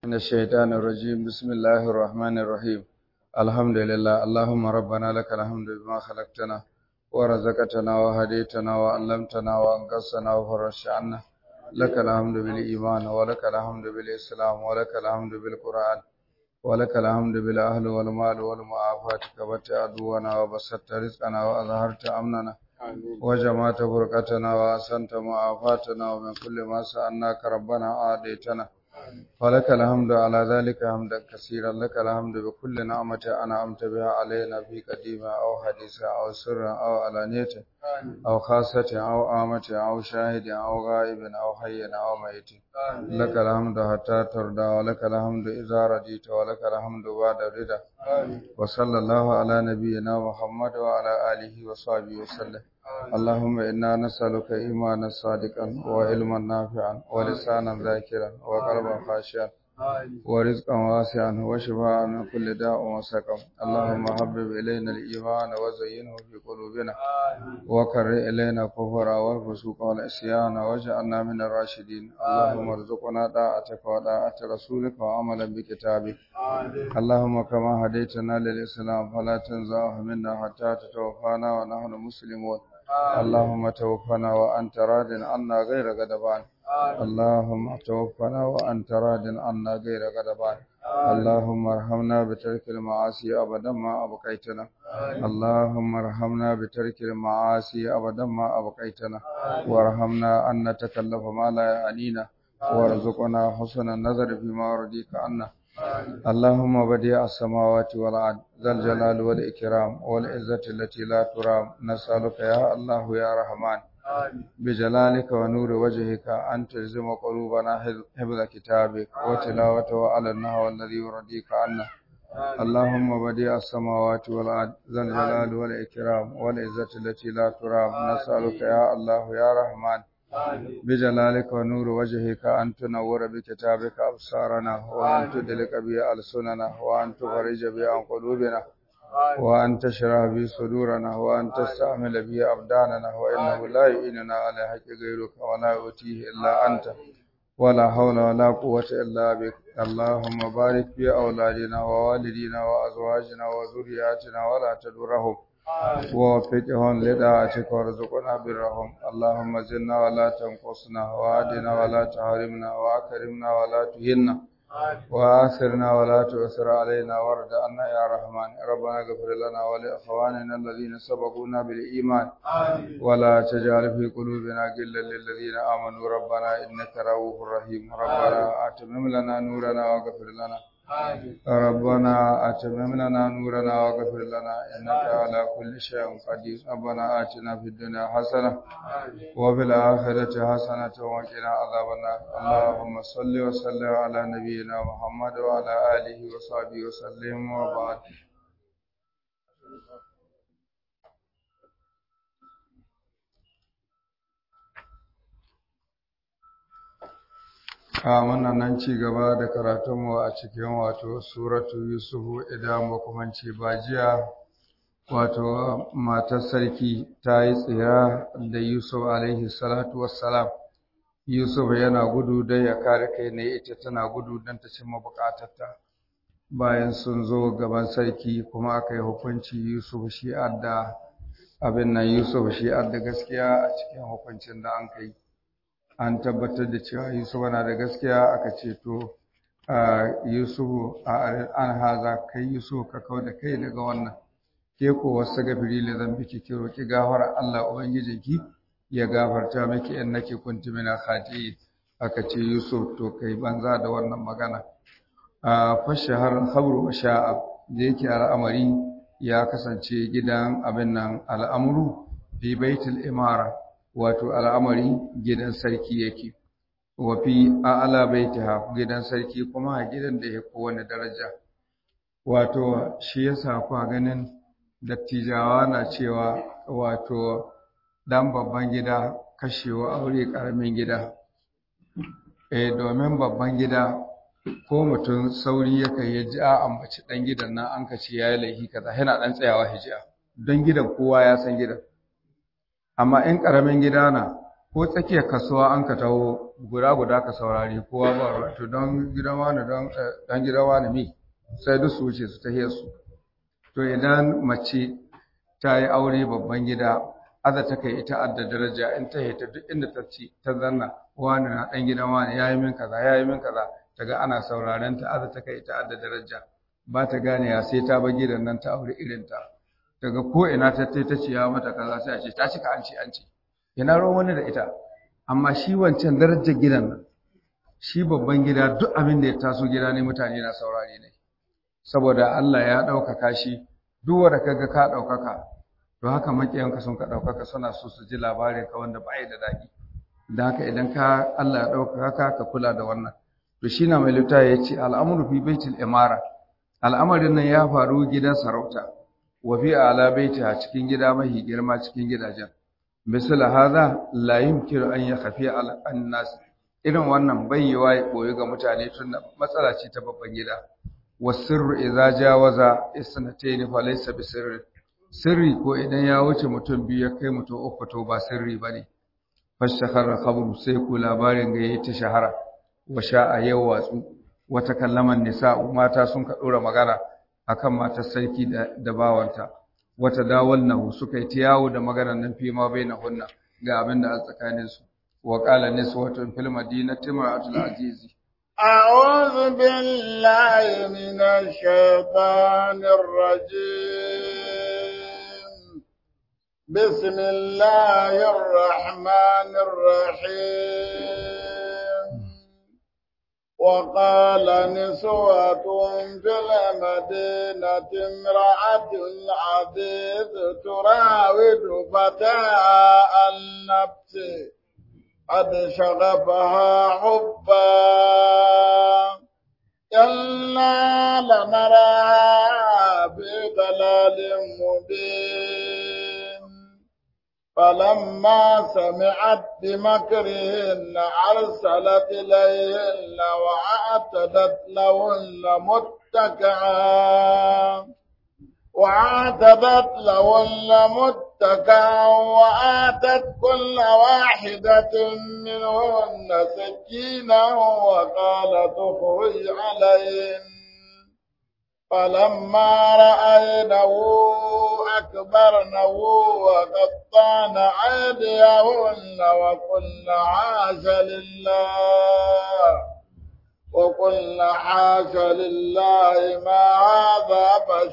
من الشيطان الرجيم بسم الله الرحمن الرحيم الحمد لله اللهم ربنا لك الحمد بما خلقتنا ورزقتنا وهديتنا وعلمتنا وانقذتنا وفرجت عنا لك الحمد بالإيمان ولك الحمد بالإسلام ولك الحمد بالقرآن ولك الحمد بالأهل والمال والمعافاة كبت عدونا وبسطت رزقنا وأظهرت أمننا وجمعت فرقتنا وأحسنت معافاتنا ومن كل ما سألناك ربنا آديتنا ولك الحمد على ذلك حمدا كثيرا لك الحمد بكل نعمة أنعمت بها علينا في قديمة أو حديثة أو سر أو علانية أو خاصة أو آمة أو شاهد أو غائب أو حي أو ميت لك الحمد حتى ترضى ولك الحمد إذا رضيت ولك الحمد بعد رضا وصلى الله على نبينا محمد وعلى آله وصحبه وسلم اللهم إنا نسألك إيمانا صادقا وعلما نافعا ولسانا ذاكرا وقلبا خاشعا ورزقا واسعا وشفاء من كل داء وسقم اللهم حبب إلينا الإيمان وزينه في قلوبنا وكر إلينا الكفر والفسوق والعصيان واجعلنا من الراشدين اللهم ارزقنا طاعتك وطاعة رسولك وعملا بكتابك اللهم كما هديتنا للإسلام فلا تنزعه منا حتى تتوفانا ونحن مسلمون اللهم توفنا وأنت راض عنا غير غضبان اللهم توفنا وأنت راض عنا غير غضبان اللهم ارحمنا بترك المعاصي أبدا ما أبقيتنا اللهم ارحمنا بترك المعاصي أبدا ما أبقيتنا وارحمنا أن نتكلف ما لا يعنينا وارزقنا حسن النظر فيما رضيك عنا اللهم بديع السماوات والأرض ذا الجلال والإكرام والعزة التي لا ترام نسألك يا الله يا رحمن بجلالك ونور وجهك أن تلزم قلوبنا حفظ كتابك وتلاوته على النهو الذي يرضيك عنا اللهم بديع السماوات والأرض ذا الجلال والإكرام والعزة التي لا ترام نسألك يا الله يا رحمن بجلالك ونور وجهك أن تنور بكتابك أبصارنا وأن تدلك به ألسننا وأن تفرج به عن قلوبنا وأن تشرح به صدورنا وأن تستعمل به أبداننا وإنه لا يعيننا على حق غيرك ولا يؤتيه إلا أنت ولا حول ولا قوة إلا بك اللهم بارك في أولادنا ووالدينا وأزواجنا وذرياتنا ولا تدرهم ووفقهم لدعاتك وارزقنا برهم اللهم زدنا ولا تنقصنا وعدنا ولا تحرمنا وأكرمنا ولا تهنا وآثرنا ولا تؤثر علينا وارض عنا يا رحمن ربنا اغفر لنا ولإخواننا الذين سبقونا بالإيمان ولا تجعل في قلوبنا غلا للذين آمنوا ربنا إنك رؤوف رحيم ربنا أتمم لنا نورنا واغفر لنا ربنا أتمم لنا نورنا واغفر لنا إنك على كل شيء قدير ربنا آتنا في الدنيا حسنة وفي الآخرة حسنة وقنا عذاب النار اللهم صل وسلم على نبينا محمد وعلى آله وصحبه وسلم وبعد a wannan nan ci gaba da karatunmu a cikin wato suratu yusufu idan makamanci ba jiya wato matar sarki ta yi tsira da yusuf alaihi salatu wassalam yusuf yana gudu don ya kare kai ne ita tana gudu don ta cimma bukatarta bayan sun zo gaban sarki kuma aka yi hukunci yusuf shi adda abin nan yusuf shi adda gaskiya a cikin hukuncin da an kai an tabbatar da cewa Yusuf na da gaskiya aka ce to Yusuf an haza kai Yusuf ka kau da kai daga wannan ke ko wasu gafiri le zan biki ki roki gafara Allah ubangijinki ya gafarta miki in nake kunti mina khati aka ce Yusuf to kai banza da wannan magana a fashahar khabru wa sha'a da yake al'amari ya kasance gidan abin nan al'amru fi baitul imara wato al'amari gidan sarki yake wa fi a'la baitiha gidan sarki kuma a gidan da ya kowane daraja wato shi yasa kwa ganin dattijawa na cewa wato dan babban gida kashewa aure karamin gida eh domin babban gida ko mutum sauri yake ya ji a ambaci dan gidan nan an kace yayi laifi kaza yana dan tsayawa hijiya don gidan kowa ya san gidan amma in ƙaramin gida na ko tsakiyar kasuwa an ka taho guda guda ka saurari kowa ba ruwa to don gidan wani don dan gidan wani mi sai duk su wuce su tahiyar su to idan mace ta yi aure babban gida aza ta kai ita adda daraja in ta hita duk inda ta ci ta zanna wani na dan gidan wani yayi min kaza yayi min kaza taga ana sauraren ta aza ta kai ita adda daraja ba ta gane ya sai ta ba gidan nan ta aure irin ta daga ko ina ta ta ciya mata kaza sai a ce ta cika an ci an ci ina ruwan wani da ita amma shi wancan darajar gidan nan shi babban gida duk abin da ya taso gida ne mutane na saurare ne saboda Allah ya ɗaukaka shi duk wanda kaga ka ɗaukaka to haka makiyanka sun ka ɗaukaka suna so su ji labarin ka wanda ba da daɗi da haka idan ka Allah ya ɗaukaka ka ka kula da wannan to shi na mai litta ya ce al'amuru fi baitul imara al'amarin nan ya faru gidan sarauta wa fi ala baiti a cikin gida mahi girma cikin gidajen misal hadha la yumkinu an yakhafi ala annas irin wannan bayyawa ya koyi ga mutane tun matsala ce ta babban gida wasirru idza jawaza isnatayn fa laysa bisirri sirri ko idan ya wuce mutum biyu ya kai mutum uku to ba sirri bane fashakara khabru sai ku labarin ga yayi ta shahara wa sha'a yau watsu wata kallaman nisa mata sun ka dora magana akan matar sarki da, da bawanta wata dawalnahu suka yi ta yawo da maganar nan fi ma bainahunna ga abin da a tsakanin su wa qala niswatun fil madinati ma'atul azizi أعوذ بالله من الشيطان الرجيم بسم الله الرحمن الرحيم وقال نسوة في المدينة امرأة العزيز تراود فتاة النفس قد شغفها حبا إنا لنراها في ضلال مبين فلما سمعت بمكرهن أرسلت إليهن وأعتدت لهن متكئا وأعتدت لهن متكئا وآتت كل واحدة منهن سكينا وقالت اخرج عليهن فلما رأينه أكبرنه وقطعن أيديهن وقلن حاش لله وقلن حاش لله ما هذا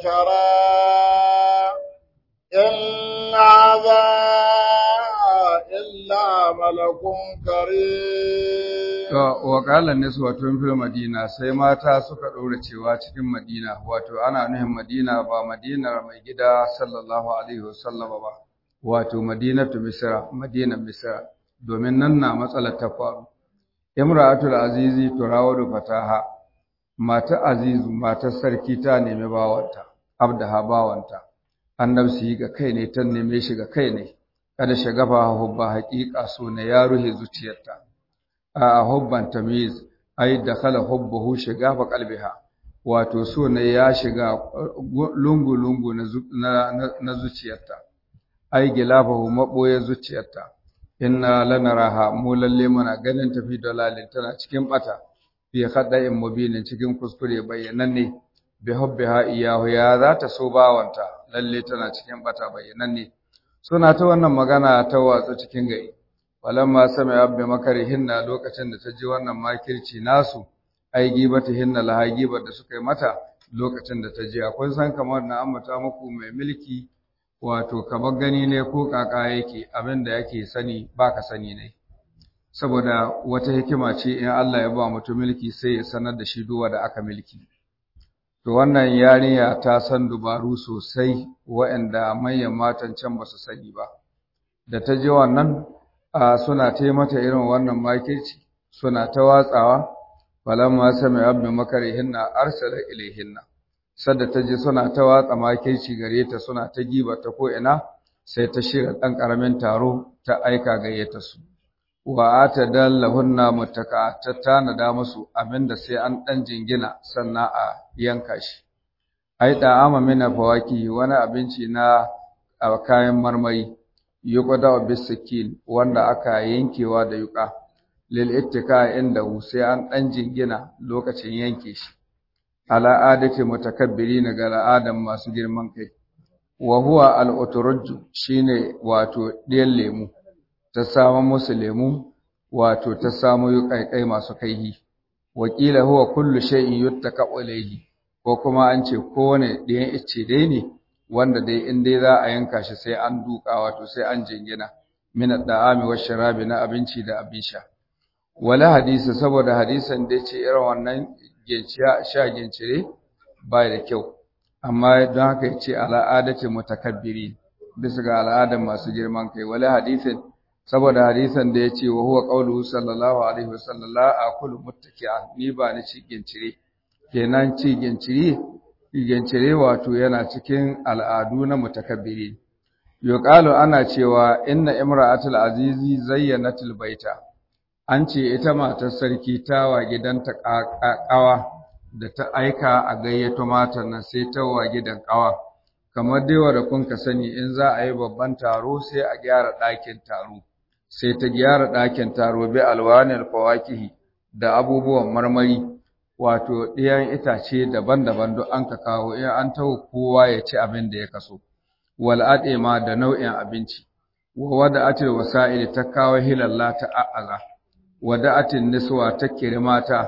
بشرا إن هذا إلا ملك كريم wa qala niswatun fil madina sai mata suka ɗora cewa cikin madina wato ana nuhin madina ba madinar mai gida sallallahu alaihi wasallam ba wato madinatu misra madinar misra domin nan na matsalar ta faru imra'atul azizi turawadu fataha mata azizu matar sarki ta nemi bawanta abdaha bawanta annabsi ga kai ne ta neme shi ga kai ne kada shagafa hubba haqiqa so ne ya ruhe zuciyarta a hubban tamiz ai dakhala hubbuhu shigafa qalbiha wato so ne ya shiga lungu lungu na na zuciyarta ai gilafahu maboye zuciyarta inna lanaraha mu lalle muna ganin tafi dalalin tana cikin bata fi khada'in mubinin cikin kuskure bayyananne bi hubbiha iyahu ya za ta so bawanta lalle tana cikin bata bayyananne suna ta wannan magana ta watsa cikin gari walamma sami abbi makarihinna lokacin da ta ji wannan makirci nasu ai gibata hinna laha gibar da suka yi mata lokacin da ta ji akwai san kamar na ambata muku mai mulki wato kamar gani ne ko kaka yake abin da yake sani baka sani ne saboda wata hikima ce in Allah ya ba mutum mulki sai ya sanar da shi duwa da aka mulki to wannan yarinya ta san dubaru sosai waɗanda manyan matan can ba su sani ba da ta ji wannan suna ta mata irin wannan makirci suna ta watsawa falamma sami abin makarihinna arsala ilaihinna sadda ta ji suna ta watsa makirci gare ta suna ta giba ta ko'ina sai ta shirya ɗan ƙaramin taro ta aika gayyata su wa ata dallahunna mutaka ta tanada musu abinda sai an ɗan jingina sannan a yanka shi ai da ama mina fawaki wani abinci na kayan marmari yuqda bisikin wanda aka yankewa da yuka lil ittika inda sai an dan jingina lokacin yanke shi ala adati mutakabbirin ga al'adan masu girman kai wa huwa al shine wato ɗiyan lemu ta samu musu lemu wato ta samu yuƙaiƙai masu kaihi wakila huwa kullu shay'in yuttaka ilayhi ko kuma an ce kowane ɗiyan icce dai ne wanda dai in dai za a yanka shi sai an duka wato sai an jingina min ad-da'ami wa sharabi na abinci da abin sha wala hadisi saboda hadisan da ce irin wannan ginciya sha gincire ba da kyau amma don haka yace al'adati mutakabbiri bisa ga al'adan masu girman kai wala hadisin saboda hadisan da yace wa huwa qauluhu sallallahu alaihi wasallam la aqulu muttaki'a ni ba ni ci gincire kenan ci gincire gincire wato yana cikin al'adu na mutakabbiri yuqalu ana cewa inna imra'atul azizi zayyanatul baita an ce ita matar sarki ta wa gidanta ƙawa da ta aika a gayyato matan nan sai ta wa gidan ƙawa kamar dai wanda kun ka sani in za a yi babban taro sai a gyara ɗakin taro sai ta gyara ɗakin taro bi alwanil fawakihi da abubuwan marmari wato ɗiyan itace daban-daban duk an ka kawo in an taho kowa ya ci abin da ya kaso wal ma da nau'in abinci wa wada'atil wasa'il ta kawo hilalla ta a'aza wada'atin niswa ta kiri mata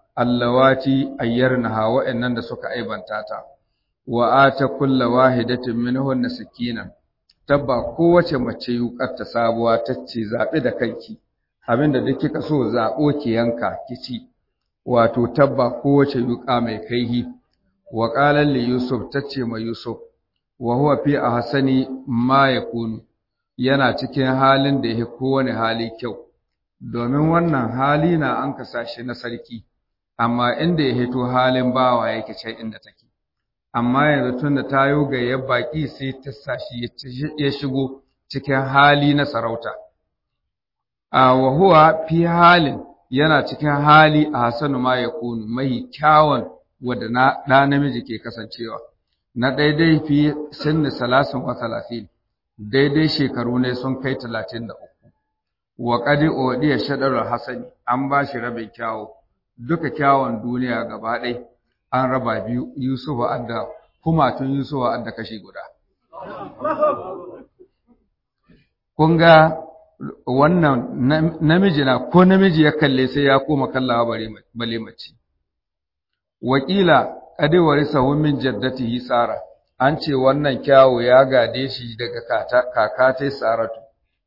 allawati ayyarnaha wa'annan da suka aibanta ta wa ata kullu wahidatin minhunna sakinan tabba kowace mace yukar ta sabuwa tace zabi da kanki abinda duk kika so zabo ki yanka kici wato tabba kowace yuka mai kaihi wa qala li yusuf tace ma yusuf wa huwa fi ahsani ma yakunu yana cikin halin da yake kowane hali kyau domin wannan hali na an kasa shi na sarki amma inda ya hito halin bawa yake can inda take amma yanzu tun da ta yi gayyar baƙi sai ta sashi ya shigo cikin hali na sarauta a wahuwa fi halin yana cikin hali a hasanu ma ya kunu mai kyawun wadda na ɗa namiji ke kasancewa na daidai fi sinni salasin wa talatin daidai shekaru ne sun kai talatin da uku wa ƙadi odiya shaɗarar hasani an ba shi rabin kyawu duka kyawun duniya gaba ɗai an raba biyu yusufu adda kumatun yusufu adda kashi guda kun ga wannan namiji na ko namiji ya kalle sai ya koma kallawa bale mace wakila ƙadi warisahu min jaddatihi sara an ce wannan kyawu ya gade shi daga kakatai saratu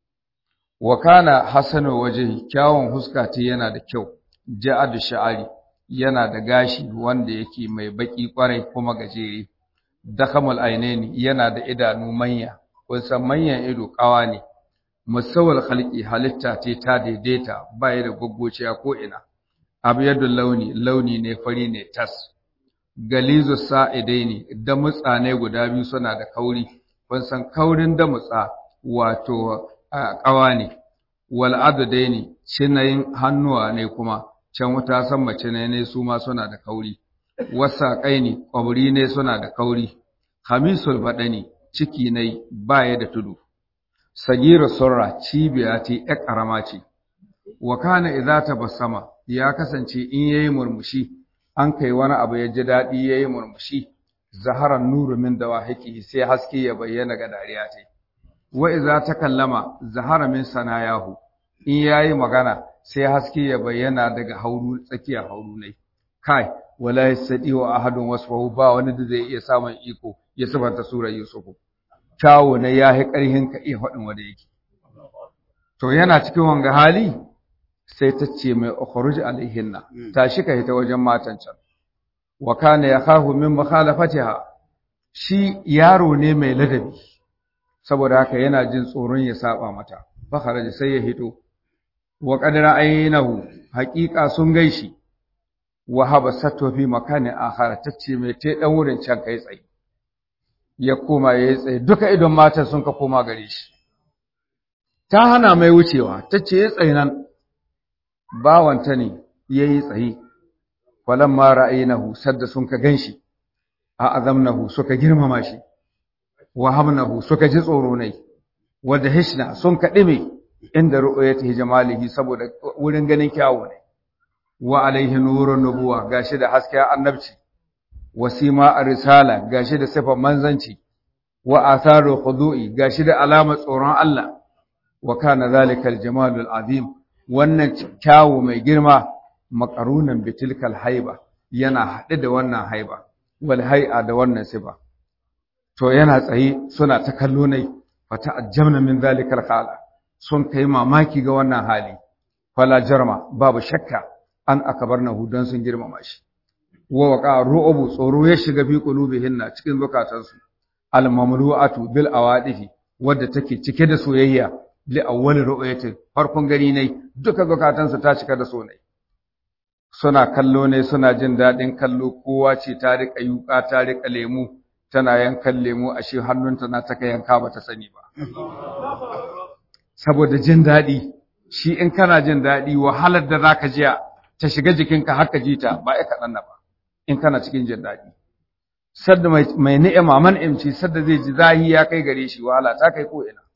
wa kana hasanu waje kyawun huska ta yana da kyau ja'ad sha'ari yana da gashi wanda yake mai baki kwarai kuma gajere dakhamul ainaini yana da idanu manya kusan manyan ido kawa ne musawal khalqi halitta ce ta daidaita baya da goggociya ko ina abyadul launi launi ne fari ne tas galizu sa'idaini da mutsane guda biyu suna da kauri kun san kaurin da mutsa wato kawa ne wal adadaini cinayin hannuwa ne kuma can wata san mace ne ne su ma suna da kauri wasaƙai ne ƙwabri ne suna da kauri hamisul baɗani ciki ne baya da tudu sagira surra cibiya ce ƴar ƙarama ce wa kana idza tabassama ya kasance in yayi murmushi an kai wani abu ya ji daɗi yayi murmushi zaharan nuru min dawahiki sai haske ya bayyana ga dariya ce wa idza takallama zahara min sanayahu in yayi magana sai haske ya bayyana daga hauru tsakiyar hauru ne kai wala yasdi wa ahadun wasfahu ba wani da zai iya samun iko ya sifanta surar yusufu kyawo ne ya yi ƙarhin ka iya faɗin wanda yake to yana cikin wanga hali sai ta ce mai ukhruj alaihinna tashi ka hita wajen matan can wa kana yakhafu min mukhalafatiha shi yaro ne mai ladabi saboda haka yana jin tsoron ya saba mata fa kharaja sai ya hito wa qadara aynahu haqiqa sun gaishi wa habasatu fi makanin akhar tace mai te dan wurin can kai tsaye ya koma yayi tsaye duka idon matan sun ka koma gare shi ta hana mai wucewa tace ya tsaye nan bawanta ne yayi tsaye falamma ra'aynahu sadda sun ka ganshi a azamnahu suka girmama shi wa hamnahu suka ji tsoro ne wadda hishna sun kaɗime inda ru'yatihi jamalihi saboda wurin ganin kyawu ne wa alaihi nurun nubuwa gashi da hasken annabci wasima ar-risala gashi da sifar manzanci wa atharu khudu'i gashi da alamar tsoron Allah wa kana zalikal jamalul azim wannan kyawu mai girma maqarunan bitilkal haiba yana haɗe da wannan haiba wal hay'a da wannan sifa to yana tsaye suna ta kallo ne fata ajamna min zalikal khala sun kai mamaki ga wannan hali fala jarma babu shakka an akabarnahu dan sun girmama shi wa waqa ru'ubu tsoro ya shiga fi qulubihinna cikin zukatansu al mamlu'atu bil awadifi wadda take cike da soyayya li awwal ru'yatin farkon gani ne duka zukatansu ta cika da so ne suna kallo ne suna jin daɗin kallo kowa ce ta riƙa yuƙa ta riƙa lemu tana yankan lemu ashe hannunta na taka yanka ba ta sani ba saboda jin daɗi shi in kana jin daɗi wahalar da za ka ji ta shiga jikinka har ka ji ta ba ya kaɗan na ba in kana cikin jin daɗi sadda mai ni'ima man imci sadda zai ji zahi ya kai gare shi wahala ta kai ko ina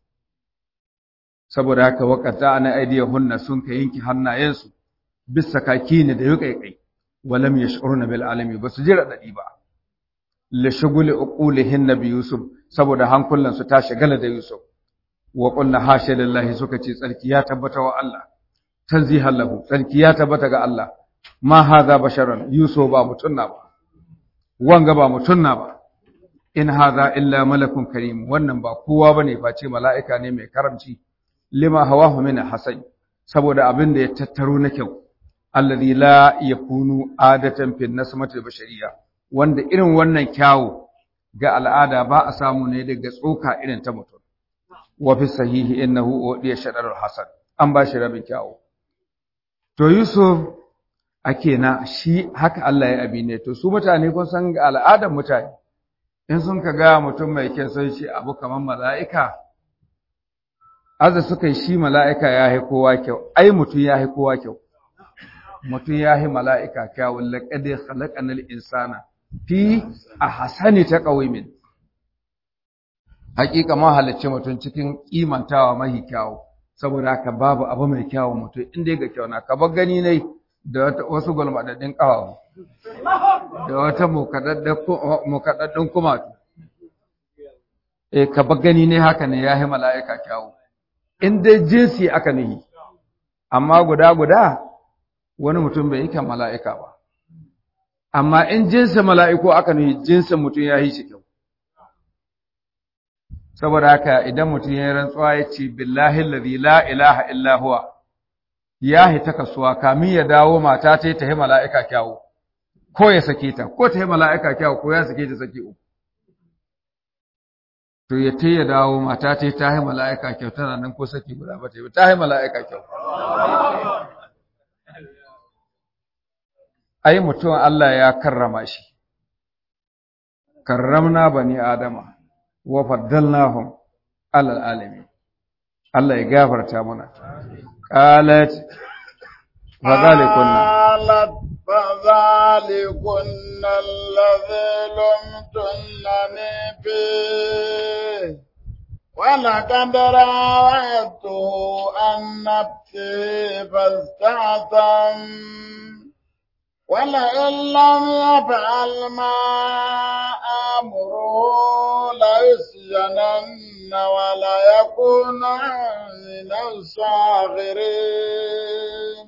saboda haka wakata ana aidiya hunna sun ka yanki hannayensu bisa kaki ne da yuƙaiƙai walam yash'uruna bil alami basu ji radadi ba li shuguli uqulihin nabi yusuf saboda hankulan su ta shagala da yusuf wa qulna hasha lillahi suka ce tsarki ya tabbata wa Allah tanzihan lahu tsarki ya tabbata ga Allah ma hadha basharan yusuf ba mutunna ba wanga ba mutunna ba in hadha illa malakun karim wannan ba kowa bane face mala'ika ne mai karamci lima hawahu min hasan saboda abin da ya tattaro na kyau alladhi la yakunu adatan fi nasmati bashariya wanda irin wannan kyawu ga al'ada ba a samu ne daga tsoka irin ta mutum wa fi sahihi innahu udiya shadarul hasan an ba shi rabin kyawu to yusuf ake na shi haka Allah ya abi ne to su mutane kun san ga al'adar mutane in sun ka ga mutum mai kyan sai shi abu kamar mala'ika aza suka yi shi mala'ika ya yi kowa kyau ai mutum ya yi kowa kyau mutum ya yi mala'ika kyawun laƙade halaƙanar insana fi a hasani ta ƙawimin. Hakika ma halicci mutum cikin ƙimantawa mahi kyawu, saboda haka babu abu mai kyawun mutum inda ya ga kyau na, ka gani ne da wasu gwalmaɗaɗɗin ƙawawu, da wata mukaɗaɗɗun kumatu. E, ka gani ne haka ne ya yi mala'ika kyawu, in dai jinsi aka nihi, amma guda-guda wani mutum bai yi kan mala'ika ba. Amma in jinsin mala'iku aka nuhi jinsin mutum ya yi shi kyau. Saboda haka idan mutum ya yi rantsuwa ya ce, Billahi lalzi la ilaha illahuwa, ya yi ta kasuwa kamin ya dawo mata ta yi ta yi mala'ika kyawu, ko ya sake ta, ko ta yi mala'ika kyawu ko ya sake ta sake uku. To ya ta ya dawo mata ta yi ta yi mala'ika kyau tana nan ko sake guda ba ta yi, ta yi mala'ika kyau. ai mutum Allah ya karrama shi karramna bani adama wa faddalnahum alal alamin Allah ya gafarta mana qalat fa zalikunna qalat fa zalikunna alladhi lumtunani fi ولقد راودته عن نفسه فاستعصم ولئن لم يفعل ما أمره ليسجنن وليكون من الصاغرين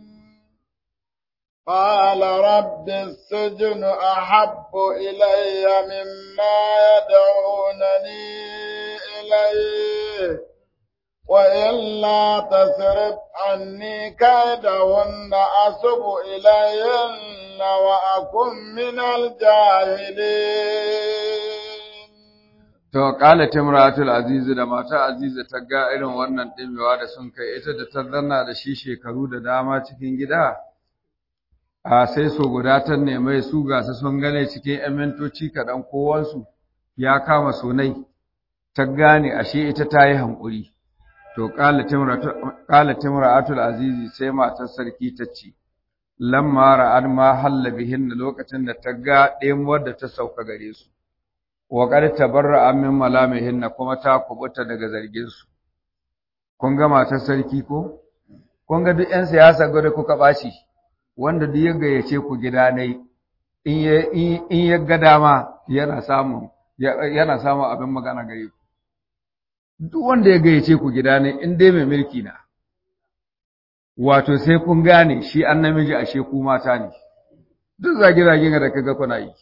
قال رب السجن أحب إلي مما يدعونني إليه وإلا تصرف عني كيدهن أصب إليهن وأكن من الجاهلين To, ƙala Timratul Azizu da mata Azizu ta ga irin wannan ɗimewa da sun kai ita da ta zanna da shi shekaru da dama cikin gida, a sai so guda ta nemi su gasu sun gane cikin ‘yan mintoci kaɗan kowansu ya kama sunai, ta gane ashe ita ta yi hankuri. To, ƙala Timratul Azizi sai matar sarki ta ce, Lamma ra'ad ma halla bihin lokacin da ta ga ɗemuwar da ta sauka gare su. wa qad tabarra'a min malamihinna kuma ta kubuta daga zargin su kun ga matar sarki ko kun ga duk 'yan siyasa gwada kuka ɓaci wanda duk ya gayyace ku gida ne in ya ga dama yana samun yana samun abin magana gare ku duk wanda ya gayyace ku gida ne in dai mai mulki na wato sai kun gane shi an namiji ashe ku mata ne duk zage-zagen da kaga kuna yi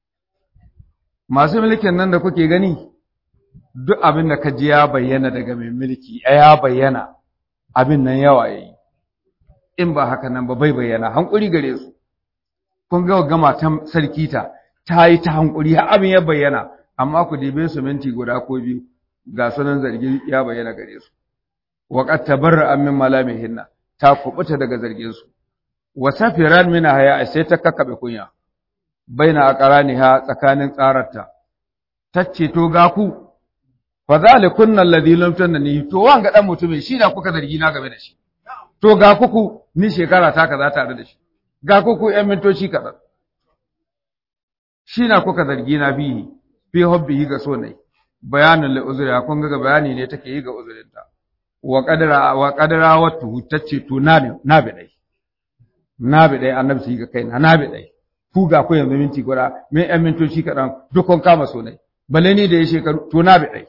masu mulkin nan da kuke gani duk abin da ka ji ya bayyana daga mai mulki ya bayyana abin nan yawa yayi in ba haka nan ba bai bayyana hankuri gare su kun ga ga matan sarki ta ta yi ta hankuri har abin ya bayyana amma ku dibe su minti guda ko biyu ga sunan zargi ya bayyana gare su wa qad tabarra min malamihinna ta kubuta daga zargin su wa safiran min haya sai ta kakkabe kunya baina aqraniha tsakanin tsararta tacce to ga ku fa zalikunna alladhi lam tanni to wanga dan mutumin shi da kuka zargi na game da shi to ga kuku ni shekara ta kaza tare da shi ga kuku ƴan mintoci kaza shi na kuka zargi na bihi fi hubbihi ga so ne bayanin li uzuri kun ga bayani ne take yi ga uzurinta wa qadara wa qadara watu tace to na ne na bi dai na bi dai annabi shi ga kaina na bi dai ku ga ku yanzu minti guda me ƴan mintoci kaɗan dukkan kama so ne bale ni da ya shekaru to na bi dai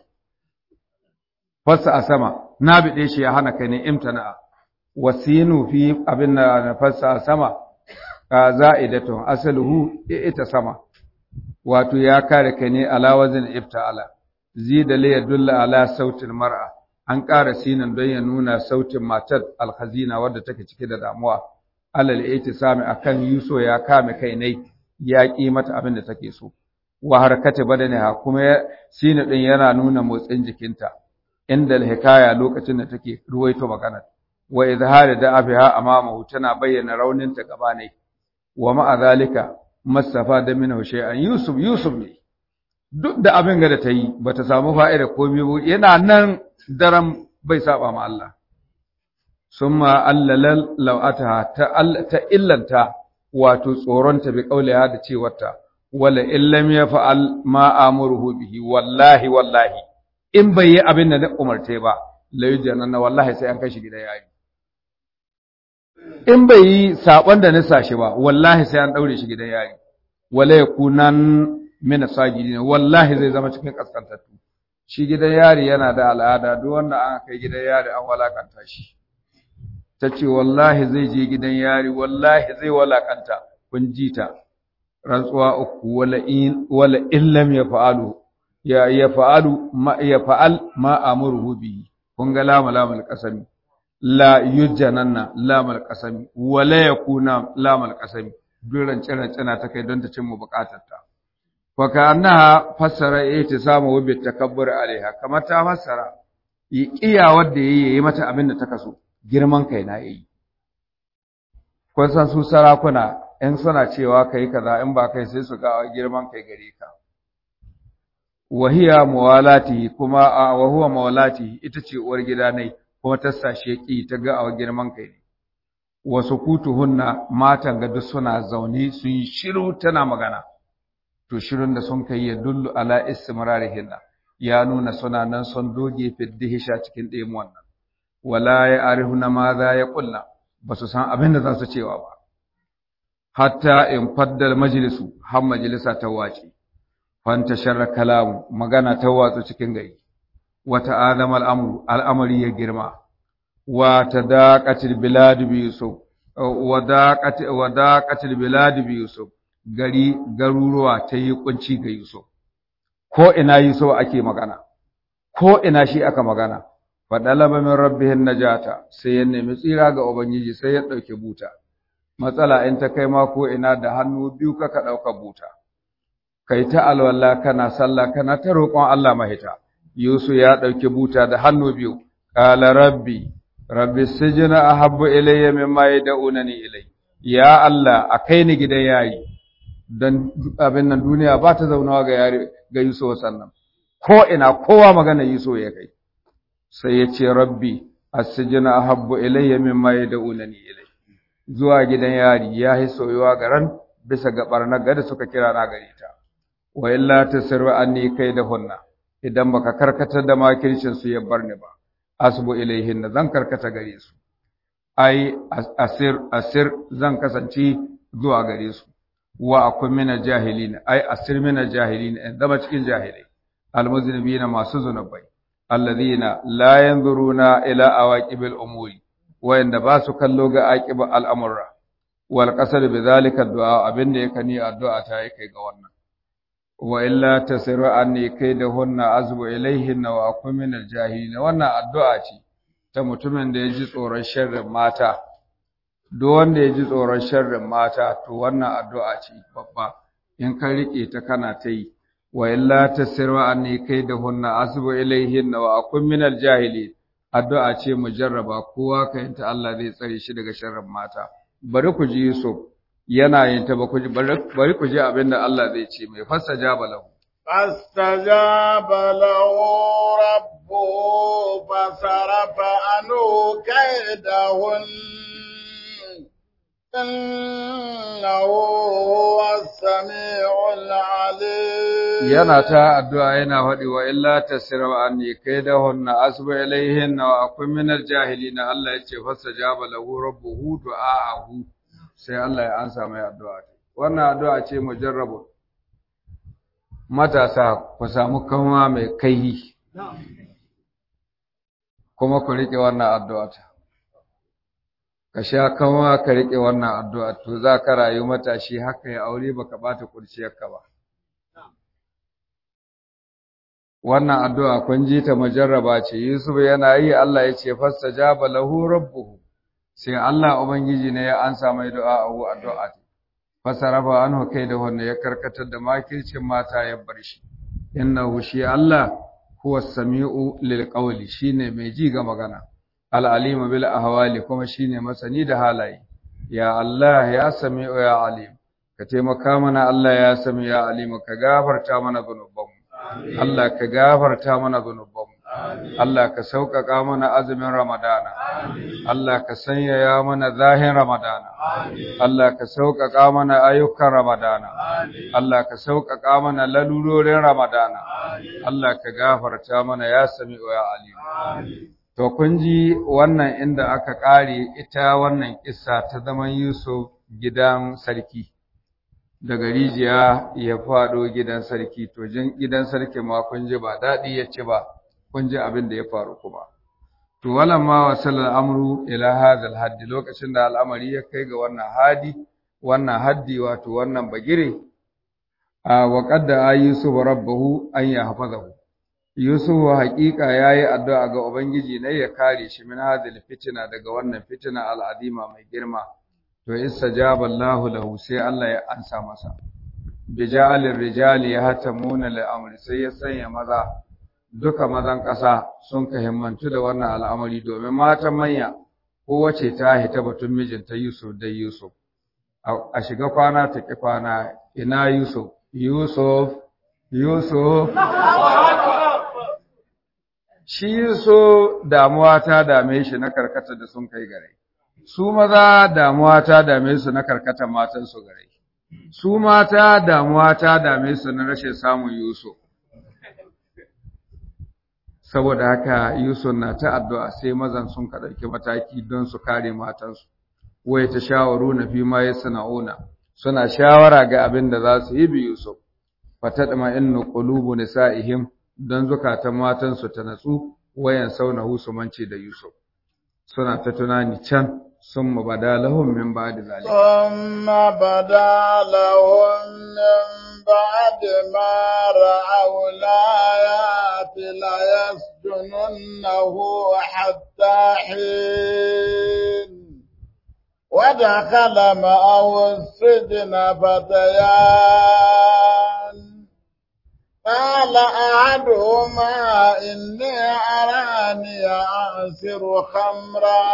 fassa a sama na bi dai shi ya hana kai ne imtana'a wasinu fi abin da na fassa a sama za'idatun asaluhu ita sama wato ya kare kai ne ala wazin ifta'ala zida li yadulla ala sautin mar'a an ƙara sinan don ya nuna sautin matar alhazina wadda take cike da damuwa alal itisami akan yuso ya kame kai ne ya ƙi mata abin da take so wa harkati badaniha kuma sinu din yana nuna motsin jikinta inda hikaya lokacin da take ruwaito magana wa izhari da afiha amamahu tana bayyana rauninta gaba ne wa ma'a zalika masafa da minhu shay'an yusuf yusuf ne duk da abin ga da ta yi bata samu fa'ida komai ba yana nan daram bai saba ma Allah summa allalal lawataha ta ta illanta wato tsoronta bi kauliha da cewarta wala illam yaf'al ma amuruhu bihi wallahi wallahi in bai yi abin da na umarce ba la yujanna wallahi sai an kai shi gidan yayi in bai yi saɓon da nisa shi ba wallahi sai an ɗaure shi gidan yari wala yakunan min sajidin wallahi zai zama cikin kaskantattu shi gidan yari yana da al'ada duk wanda an kai gidan yari an walakanta shi tace wallahi zai je gidan yari wallahi zai walakanta kun ji ta rantsuwa uku wala in wala in lam yaf'alu ya yaf'alu ma yaf'al ma amuruhu bihi kun ga lamu lamul qasami la yujjananna lamal qasami wala yakuna lamal qasami duran ciran cina ta kai don ta cimma bukatarta fa kana fassara ihtisamu wa bit takabbur alaiha kamar ta fassara yi kiya wanda yayi yayi mata abin da ta kaso girman kai na yayi kun san su sarakuna in suna cewa kai kaza in ba kai sai su ga girman kai gare ka wahiya mawalati kuma wa huwa mawalati ita ce uwar gida ne kuma ta sashe ki ta ga a girman kai ne wasu kutuhunna matan ga duk suna zaune sun yi shiru tana magana to shirun da sun kai ya dullu ala istimrarihinna ya nuna suna nan son doge fiddihisha cikin ɗayan wannan wala ya arihuna ma za ya kulla ba su san abin da za su cewa ba hatta in faddal majlisu har majalisa ta wace fanta sharra kalamu magana ta watsu cikin gari wata adama al'amru al'amari ya girma wa tadaqatil bilad bi yusuf wa daqat wa daqatil bilad bi yusuf gari garuruwa ta yi kunci ga yusuf ko ina yusuf ake magana ko ina shi aka magana fa dalaba min rabbihin najata sai ya nemi tsira ga ubangiji sai ya dauke buta matsala in ta kai ma ko ina da hannu biyu kaka dauka buta kai ta alwala kana sallah kana ta roƙon Allah mahita Yusuf ya ɗauki buta da hannu biyu, ƙala rabbi, rabbi sijina a habbu ilayya mimma ya da'unani ilai, ya Allah a kai ni gidan yayi, don abin nan duniya ba ta zaunawa ga yare ga Yusuf sannan, ko ina kowa magana Yusuf ya kai, sai ya ce rabbi a sijina a habbu ilayya mimma ya da'unani ilai. Zuwa gidan yari ya yi soyuwa ga ran bisa ga ɓarnar gada suka kira na gare ta, wa illa ta sirri an ni kai da hunna. idan baka karkatar da makircin su ya bar ni ba asbu ilaihin zan karkata gare su ai asir asir zan kasance zuwa gare su wa akun mina jahilin ai asir mina jahilin in zama cikin jahilai almuznibina masu zunubai alladhina la yanzuruna ila awaqibil umuri wayanda ba su kallo ga aqiba al'amura wal qasad bi zalika du'a abinda yake ni addu'a ta yake ga wannan wa illa tasiru anni kaidahunna azbu ilaihinna wa akun min aljahilin wannan addu'a ce ta mutumin da ya ji tsoron sharrin mata duk wanda ya ji tsoron sharrin mata to wannan addu'a ce babba in ka rike ta kana ta yi wa illa tasiru anni kaidahunna azbu ilaihinna wa akun min aljahilin addu'a ce mujarraba kowa ka yanta Allah zai tsare shi daga sharrin mata bari ku ji Yusuf yana yin ta bari ku ji abin da Allah zai ce mai fastajaba lahu fastajaba lahu rabbuhu fasarafa anhu kaidahun innahu huwas sami'ul alim yana ta addu'a yana faɗi wa illa tasira anni kaidahunna asbu ilaihinna wa akun minal jahilin Allah ya ce fastajaba lahu rabbuhu du'aahu sai Allah ya ansa mai addu'a wannan addu'a ce mujarrabu matasa ku samu kanwa mai kaihi kuma ku rike wannan addu'a ka sha kanwa ka rike wannan addu'a to za ka rayu matashi haka ya aure baka bata kurciyarka ba wannan addu'a kun ji ta mujarraba ce Yusuf yana yi Allah ya ce fastajaba lahu rabbuhu sai Allah Ubangiji ne ya ansa mai du'a a addu'a fasarafa anhu kai da wanda ya karkatar da makircin mata ya bar shi innahu shi Allah huwa sami'u lil qawli shine mai ji ga magana al alim bil ahwali kuma shine masani da halaye ya Allah ya sami'u ya alim ka taimaka mana Allah ya sami ya alim ka gafarta mana zunubanmu Allah ka gafarta mana zunubanmu Allah ka sauƙaƙa mana azumin Ramadana. Allah ka sanyaya mana zahin Ramadana. Allah ka sauƙaƙa mana ayyukan Ramadana. Allah ka sauƙaƙa mana lalurorin Ramadana. Allah ka gafarta mana ya sami ya alim. To kun ji wannan inda aka ƙare ita wannan kissa ta zaman Yusuf gidan sarki. Daga rijiya ya faɗo gidan sarki, to jin gidan sarki ma kun ji ba daɗi ya ci ba. kun ji abin da ya faru kuma to walamma wasal al'amru ila hadha al lokacin da al'amari ya kai ga wannan hadi wannan haddi wato wannan bagire a wa qadda yusuf rabbahu an yahfazahu yusuf haqiqa yayi addu'a ga ubangiji ne ya kare shi min hadhihi fitina daga wannan fitina al'azima mai girma to istajaba Allah lahu sai Allah ya ansa masa bija'alir rijali yahtamuna li'amri sai ya sanya maza duka mazan ƙasa sun ka himmantu da wannan al'amari domin matan manya kowace ta hita batun mijinta Yusuf da Yusuf. A shiga kwana ta ƙi kwana ina Yusuf, Yusuf, Yusuf. Shi Yusuf damuwa ta dame shi na karkata da sun kai gare. Su maza damuwa ta dame su na karkata matansu gare. Su mata damuwa ta dame su na rashin samun Yusuf. saboda haka Yusuf na ta addu'a sai mazan sun ka ɗauki mataki don su kare matansu wai ta shawaru na fi ma sana'una suna shawara ga abin da za su yi bi Yusuf fatadma innu qulubu nisa'ihim don zukatan matansu ta natsu wayan sauna husumanci da Yusuf suna ta tunani can sun bada lahum min ba'di zalika thumma bada lahum min بعد ما رأوا الآيات ليسجننه حتى حين ودخل معه السجن فتيان قال أحدهما إني أراني أعصر خمرا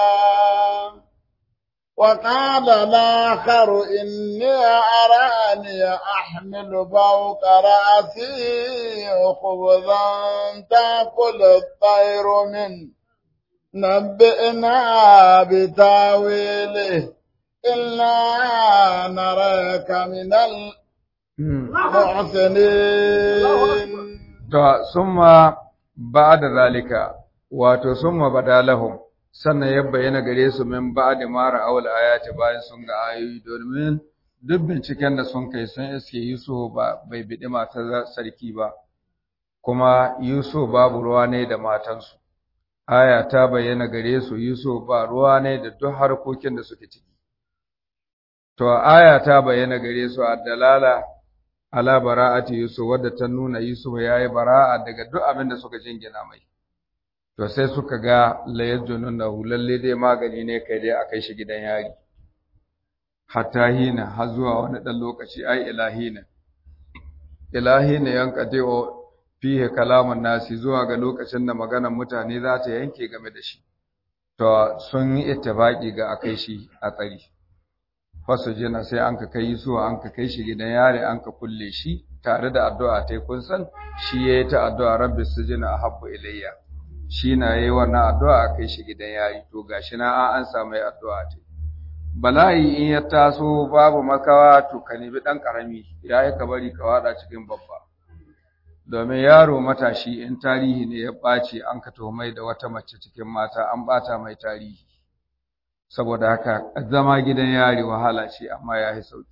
وقال الآخر إني أراني أحمل فوق رأسي خبزا تأكل الطير منه نبئنا بتاويله إلا نراك من المحسنين ثم بعد ذلك wato summa badalahum sannan ya bayyana gare su min ba'di ma ra'awul ayati bayan sun ga ayoyi domin duk binciken da sun kai sun iske Yusuf ba bai bidi matar sarki ba kuma Yusuf babu ruwa ne da matansu aya ta bayyana gare su Yusuf ba ruwa ne da duk harkokin da suke ciki to aya ta bayyana gare su dalala ala bara'ati Yusuf wadda ta nuna Yusuf yayi bara'a daga duk abin da suka jingina mai to sai suka ga layajjununahu lalle dai magani ne kai dai akai shi gidan yari hatta hina har zuwa wani dan lokaci ai ilahina ilahina yanqadi'u fihe kalaman nasi zuwa ga lokacin da maganar mutane za ta yanke game da shi to sun yi ittifaki ga akai shi a tsari fasu jina sai an ka kai su an ka kai shi gidan yare an ka kulle shi tare da addu'a tai kun san shi yayi ta addu'a rabbi sujina ahabbu ilayya shi na yayi wannan addu'a a kai shi gidan yari to gashi na an samu addu'a tai bala'i in ya taso babu makawa to ka nemi dan karami yayi ka bari ka wada cikin babba domin yaro matashi in tarihi ne ya ɓaci an ka mai da wata mace cikin mata an ɓata mai tarihi saboda haka zama gidan yari wahala ce amma ya yi sauƙi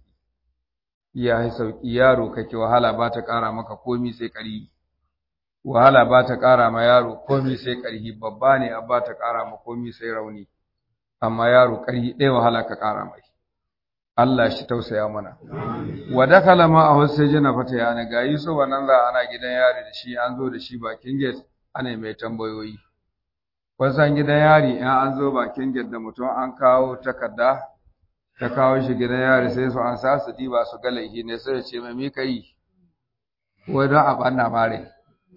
ya yi sauƙi yaro kake wahala ba ta ƙara maka komi sai ƙarhi wahala ba ta ƙara ma yaro komi sai ƙarhi babba ne a ba ta ƙara ma komi sai rauni amma yaro ƙarhi ɗaya wahala ka ƙara mai Allah shi tausaya mana. Wa dakala ma a wasu jina fata yana ga Yusuf nan za ana gidan yari da shi an zo da shi bakin gate ana mai tambayoyi. Wasan gidan yari in an zo bakin gate da mutum an kawo takarda ta kawo shi gidan yari sai su an sa su diba su ga laifi ne sai ya ce mai mi kai wai don a banna mare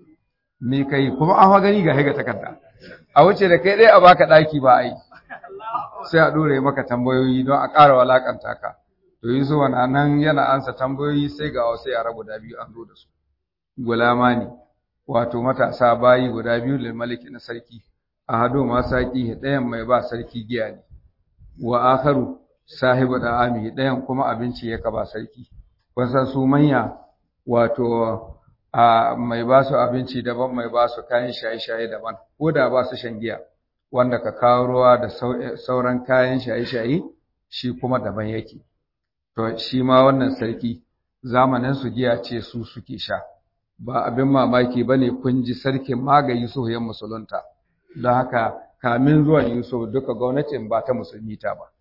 mi kai kuma an fa gani ga higa takarda a wuce da kai dai a baka daki ba ai sai a ɗore maka tambayoyi don a ƙara walakanta ka to yi zuwa nan yana ansa tambayoyi sai ga wasu yara guda biyu an zo da su gulama ne wato matasa bayi guda biyu lil maliki na sarki a hado ma saki ɗayan mai ba sarki giya ne wa akharu sahibu da ami ɗayan kuma abinci ya ka ba sarki wasan su manya wato a mai ba su abinci daban mai ba su kayan shaye-shaye daban ko da ba su shan giya wanda ka kawo ruwa da sauran kayan shaye-shaye shi kuma daban yake to shi ma wannan sarki zamanin su giya ce su suke sha ba abin mamaki bane kun ji sarkin maga Yusuf ya musulunta don haka kamin zuwan Yusuf duka gwamnatin ba ta musulmi ta ba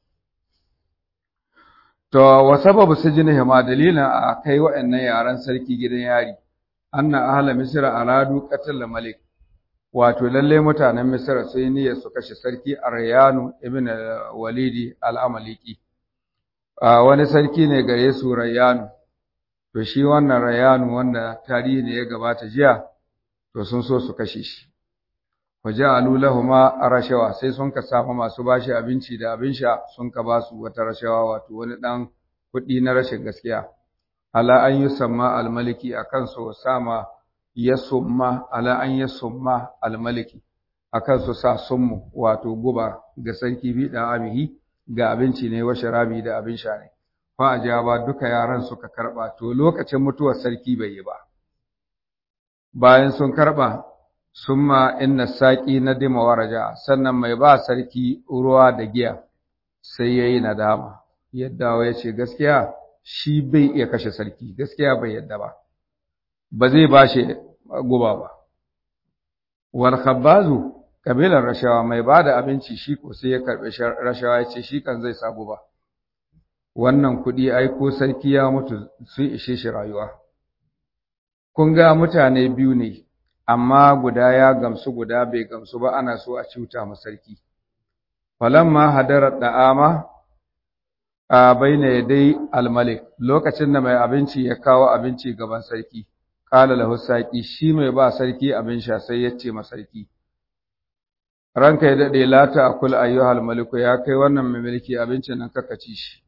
to wa sababu sijnihima dalilin a kai wa'annan yaran sarki gidan yari anna ahla misra aradu qatl malik wato lalle mutanen Misra sun yi niyyar su kashe sarki Aryanu ibn Walidi al-Amaliki wani sarki ne gare su Rayyanu to shi wannan Rayyanu wanda tarihi ne ya gabata jiya to sun so su kashe shi waja'alu lahumu rashawa sai sun ka samu masu bashi abinci da abin sha sun ka basu wata rashawa wato wani dan kuɗi na rashin gaskiya ala an yusamma al-maliki akan so sama yasumma ala an yasumma almaliki akan su sa summu wato guba ga sarki bi da amihi ga abinci ne wa sharabi da abin sha ne fa ajaba duka yaran suka karba to lokacin mutuwar sarki bai yi ba bayan sun karba summa inna saqi nadima waraja sannan mai ba sarki ruwa da giya sai yayi nadama yadda ya ce gaskiya shi bai iya kashe sarki gaskiya bai yadda ba ba zai ba shi guba ba. Wal khabbazu kabilar rashawa mai ba da abinci shi ko sai ya karɓi rashawa ya ce shi kan zai sabu ba. Wannan kuɗi ai ko sarki ya mutu sun ishe shi rayuwa. Kun ga mutane biyu ne, amma guda ya gamsu guda bai gamsu ba ana so a cuta ma sarki. Falamma hadarar da'ama a baina yadai almalik lokacin da mai abinci ya kawo abinci gaban sarki. Kala lahu saqi shi mai ba sarki abin sha sai ya ce ma sarki Ranka ya dade la ta akul ayyuhal maliku ya kai wannan mai mulki abincin nan kaka ci shi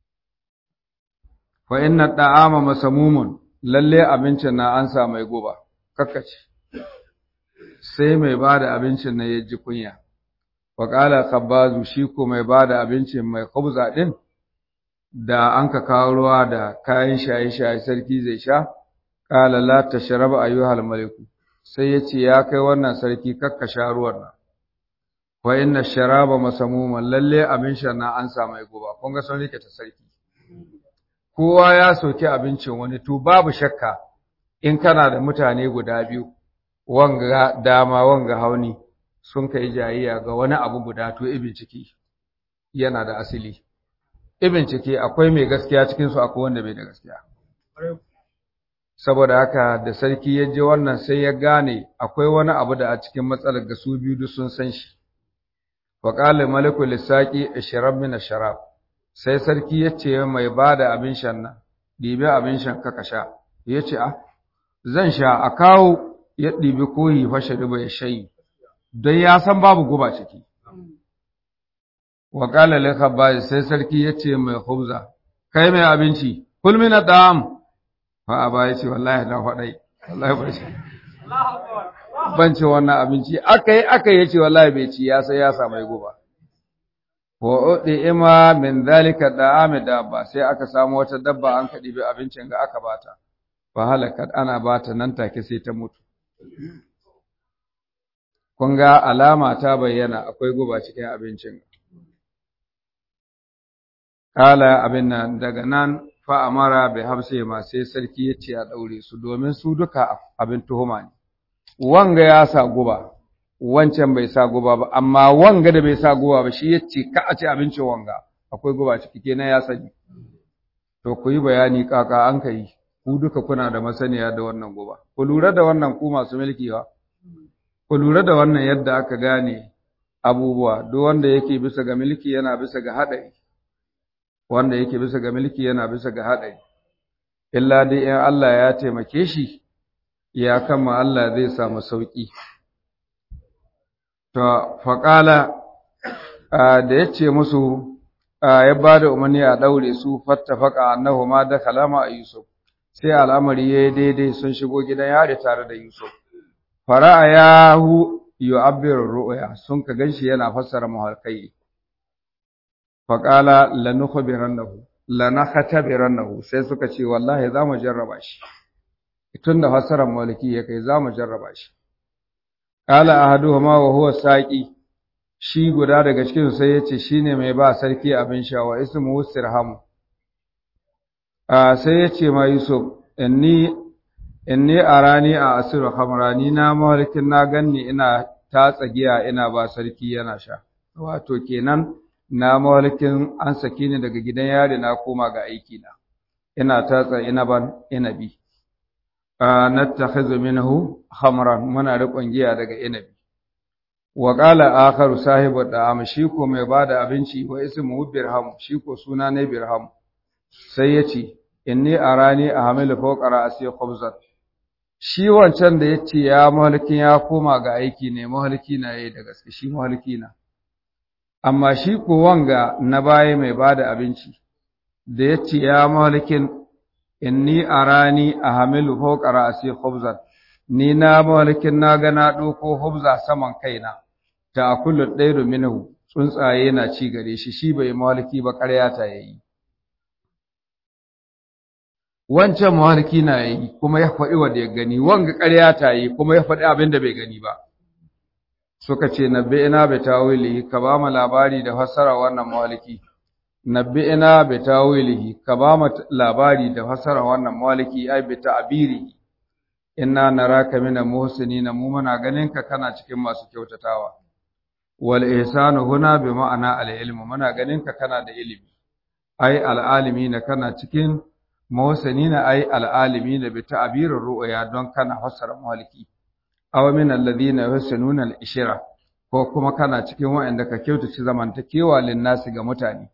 Fa inna da'ama masamumun lalle abincin na an sa mai guba kaka ci Sai mai ba da abincin nan ya ji kunya Wa qala khabbazu shi ko mai ba da abincin mai khubza din da an ka kawo ruwa da kayan shaye-shaye sarki zai sha Ƙala la tashrab ayyuhal maliku sai ya ce ya kai wannan sarki kakka sha ruwan nan wa inna sharaba masamuman lalle abin shan na an sa mai guba kun ga sun rike ta sarki kowa ya soki abincin wani to babu shakka in kana da mutane guda biyu wanga dama wanga hauni sun kai jayayya ga wani abu guda to ibin ciki yana da asili ibin ciki akwai mai gaskiya cikin su akwai wanda bai da gaskiya saboda haka da sarki ya je wannan sai ya gane akwai wani abu da a cikin matsalar ga su biyu duk sun san shi wa qala maliku lisaqi ishrab min asharab sai sarki ya ce mai bada abin shan nan dibi abin shan ka sha ya ce a zan sha a kawo ya ɗibi koyi fashe riba ya shayi don ya san babu guba ciki wa qala lil sai sarki ya ce mai khubza kai mai abinci kul min dam fa aba ya ce wallahi na faɗai wallahi ba shi ban ce wannan abinci aka yi aka yi ce wallahi bai ci ya sai ya samu guba wa udi ima min zalika da'ami dabba sai aka samu wata dabba an kadi bi abincin ga aka bata fa halakat ana bata nan take sai ta mutu kun ga alama ta bayyana akwai guba cikin abincin kala abin nan daga nan fa amara bai habse ma sai sarki ya ce a daure su domin su duka abin tuhuma ne wanga ya sa guba wancan bai sa guba ba amma wanga da bai sa guba ba shi ya ce ka a ci abincin wanga akwai guba ciki kenan ya sani to ku yi bayani kaka an ka yi ku duka kuna da masaniya da wannan guba ku lura da wannan ku masu mulki ba ku lura da wannan yadda aka gane abubuwa duk wanda yake bisa ga mulki yana bisa ga haɗari wanda yake bisa ga mulki yana bisa ga haɗari illa dai in Allah ya taimake shi ya kama Allah zai samu sauƙi. To, faƙala da ya ce musu ya ba da umarni a ɗaure su fatta faƙa annahu ma da kalama a Yusuf, sai al'amari ya yi daidai sun shigo gidan yari tare da Yusuf. Fara'a ya hu yi abin ru'uya sun ka gan shi yana fassara mahalkai. Faƙala lanukhbiran nahu, lanakatabiran nahu sai suka ce wallahi za mu jarraba shi. tun da fassarar maliki ya kai za mu jarraba shi. Ƙala ahaduhuma wa huwa saƙi, shi guda daga cikin sai ya ce shi ne mai ba sarki abin sha wa ismu sirhamu. Sai ya ce ma Yusuf, inni inni arani a asiru hamrani na mahalikin na ganni ina tatsa giya ina ba sarki yana sha. Wato kenan na mahalikin an saki ni daga gidan yari na koma ga aiki na. Ina tatsa inaban inabi. nattakhidhu minhu khamran muna riƙon giya daga inabi wa qala akharu sahibu da'am shi ko mai bada abinci wa ismu birham shi ko suna ne birham sai yace inni arani ahmilu fawqa ra'si khubzat shi wancan da yace ya mahalikin ya koma ga aiki ne mahaliki na yayi da gaske shi mahaliki na amma shi ko wanga na baya mai bada abinci da yace ya mahalikin inni arani ahamilu fawqa ra'si khubzan ni na malikin na ga na doko khubza saman kaina ta akulu dairu minhu tsuntsaye na ci gare shi shi bai maliki ba ƙarya ta yayi wancan maliki na yayi kuma ya faɗi wanda ya gani wanga ƙarya ta yayi kuma ya faɗi abin da bai gani ba suka ce nabbi ina bi tawili ka ba mu labari da fassara wannan maliki nabbi'ina bi tawilihi ka ba mu labari da fasara wannan maliki ai bi ta'biri inna naraka mina muhsinina mu muna ganin ka kana cikin masu kyautatawa wal ihsanu huna bi ma'ana al ilmu muna ganin ka kana da ilimi ai al alimina kana cikin muhsinina ai al alimina bi ta'birir ru'ya don kana fasara maliki aw min alladhina yuhsinuna al ishra ko kuma kana cikin wa'anda ka kyautace zamantakewa lin nasi ga mutane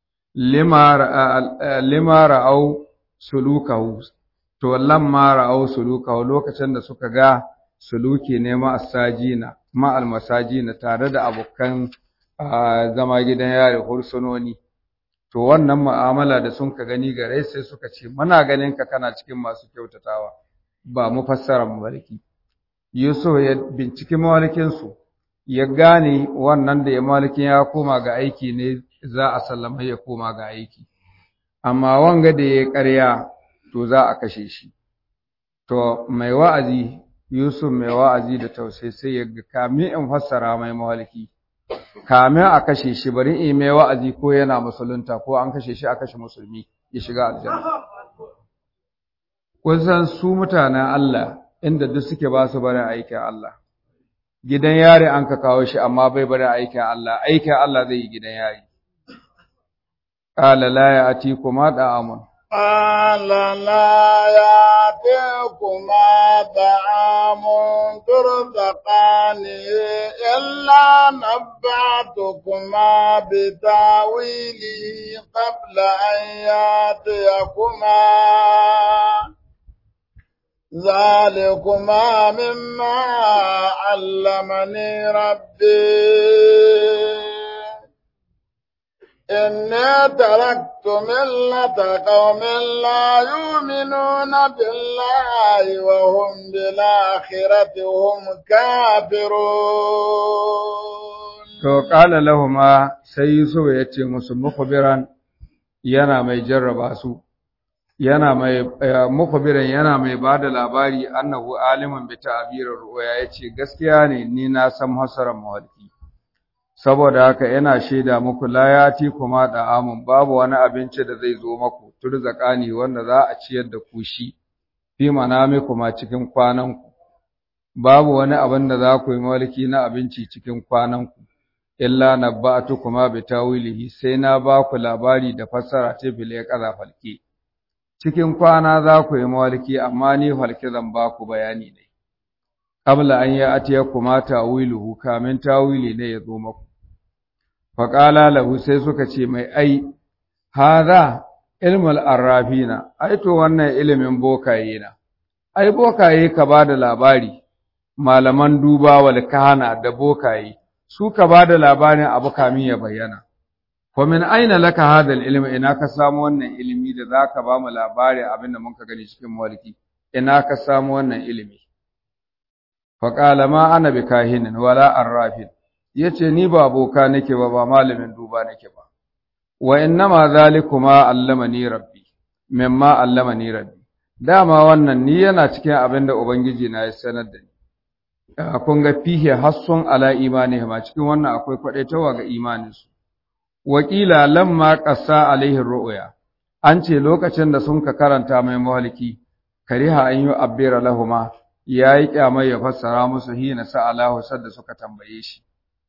lima ra'au sulukahu to lamma ra'au sulukahu lokacin da suka ga suluki ne ma asajina ma almasajina tare da abokan zama gidan yare hursunoni to wannan mu'amala da sun ka gani gare sai suka ce muna ganin ka kana cikin masu kyautatawa ba mu fassara maliki Yusuf ya binciki malikinsu ya gane wannan da ya malikin ya koma ga aiki ne za a sallama ya koma ga aiki amma wanga da ya ƙarya to za a kashe shi to mai wa'azi Yusuf mai wa'azi da tausayi sai ya ga kamin in fassara mai mawalki kamin a kashe shi bari in mai wa'azi ko yana musulunta ko an kashe shi a kashe musulmi ya shiga aljanna kun san su mutanen Allah inda duk suke ba su barin aikin Allah gidan yari an ka kawo shi amma bai barin aikin Allah aikin Allah zai yi gidan yari qala la ya'tikuma da'amun قال لا يأتيكما طعام ترزقانه إلا نبعتكما بتاويله قبل أن يأتيكما ذلكما مما علمني ربي إني تركت ملة قوم لا يؤمنون بالله وهم بالآخرة هم كافرون to qala lahumma sai Yusuf ya ce musu mukhbiran yana mai jarraba su yana mai mukhbiran yana mai bada labari annahu aliman bi ta'birir ru'ya yace gaskiya ne ni na san hasaran mawalki saboda haka yana shaida muku layati kuma da amun babu wani abinci da zai zo maku turzakani wanda za a ciyar da ku shi fi manami kuma cikin kwananku babu wani abin da za ku yi mulki na abinci cikin kwananku illa nabba'tu kuma bi tawilihi sai na ba ku labari da fassara ce bile kaza falke cikin kwana za ku yi mulki amma ni falke zan ba ku bayani ne qabla an ya atiya kuma tawiluhu kamin tawili ne ya zo maku faƙala lahu sai suka ce mai ai haza ilmul arrafina ai to wannan ilimin bokaye na ai bokaye ka ba da labari malaman duba wal kahana da bokaye su ka ba da labarin abu kamin ya bayyana fa min aina laka hadha ilmu ina ka samu wannan ilimi da zaka ba mu labari abinda mun ka gani cikin mawliki ina ka samu wannan ilimi fa qala ma ana bikahinin wala arrafin yace ni ba boka nake ba ba malamin duba nake ba wa innama zalikuma allamani rabbi mimma allamani rabbi dama wannan ni yana cikin abin da ubangiji na ya sanar da ni kun ga fihe hassun ala imani ma cikin wannan akwai kwadaitawa ga imanin su wakila lamma qassa alaihi ru'ya an ce lokacin da sun ka karanta mai mawaliki kariha an yi abbira lahuma yayi kyamai ya fassara musu hina sa'alahu sadda suka tambaye shi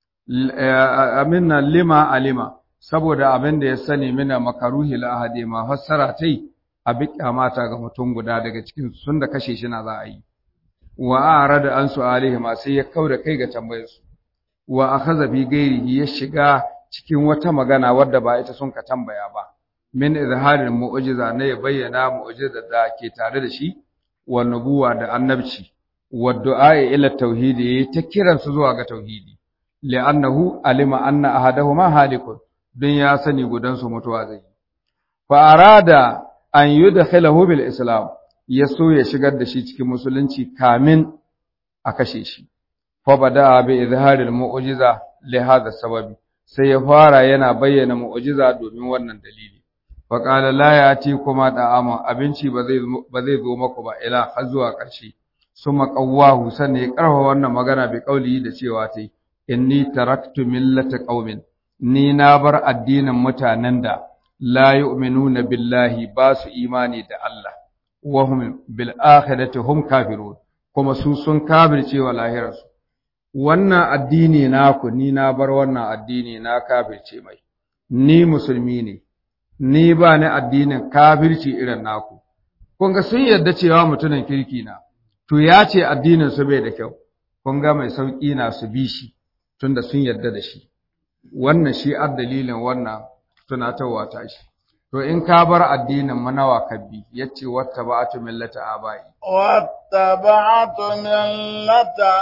aminna lima alima saboda abin da ya sani mina makaruhi lahadi ma fassara tai a bi kyamata ga mutum guda daga cikin sun da kashe shi na za a yi wa arada an su'alihi ma sai ya kauda kai ga tambayar su wa akhadha bi ghairihi ya shiga cikin wata magana wadda ba ita sun ka tambaya ba min izharin mu'jiza ne ya bayyana mu'jiza da ke tare da shi wa nubuwa da annabci wa du'a ila tauhidi ta kiransu zuwa ga tauhidi li'annahu alima anna ahadahuma halikun don ya sani gudansu mutuwa zai fa arada an yudkhilahu bil islam ya so ya shigar da shi cikin musulunci kamin a kashe shi fa bada bi izharil mu'jiza li hadha sababi sai ya fara yana bayyana mu'jiza domin wannan dalili fa qala la yati kuma da'ama abinci ba zai ba zai zo maku ba ila har zuwa ƙarshe suma qawwahu sanne ya karfa wannan magana bi kauli da cewa tai inni taraktu millata qaumin ni na bar addinin mutanen da la yu'minuna billahi ba su imani da Allah wa hum bil akhirati hum kafirun kuma su sun kafirce wa lahirarsu wannan addini naku ni na bar wannan addini na kafirce mai ni musulmi ne ni ba ni addinin kafirci irin naku kun ga sun yarda cewa mutumin kirki na to ya ce addinin su bai da kyau kun ga mai sauki na su bi shi tunda sun yarda da shi wannan shi ar dalilin wannan tunatarwa ta shi to in ka bar addinin manawa ka bi yace wattaba'atu millata abai wattaba'tu millata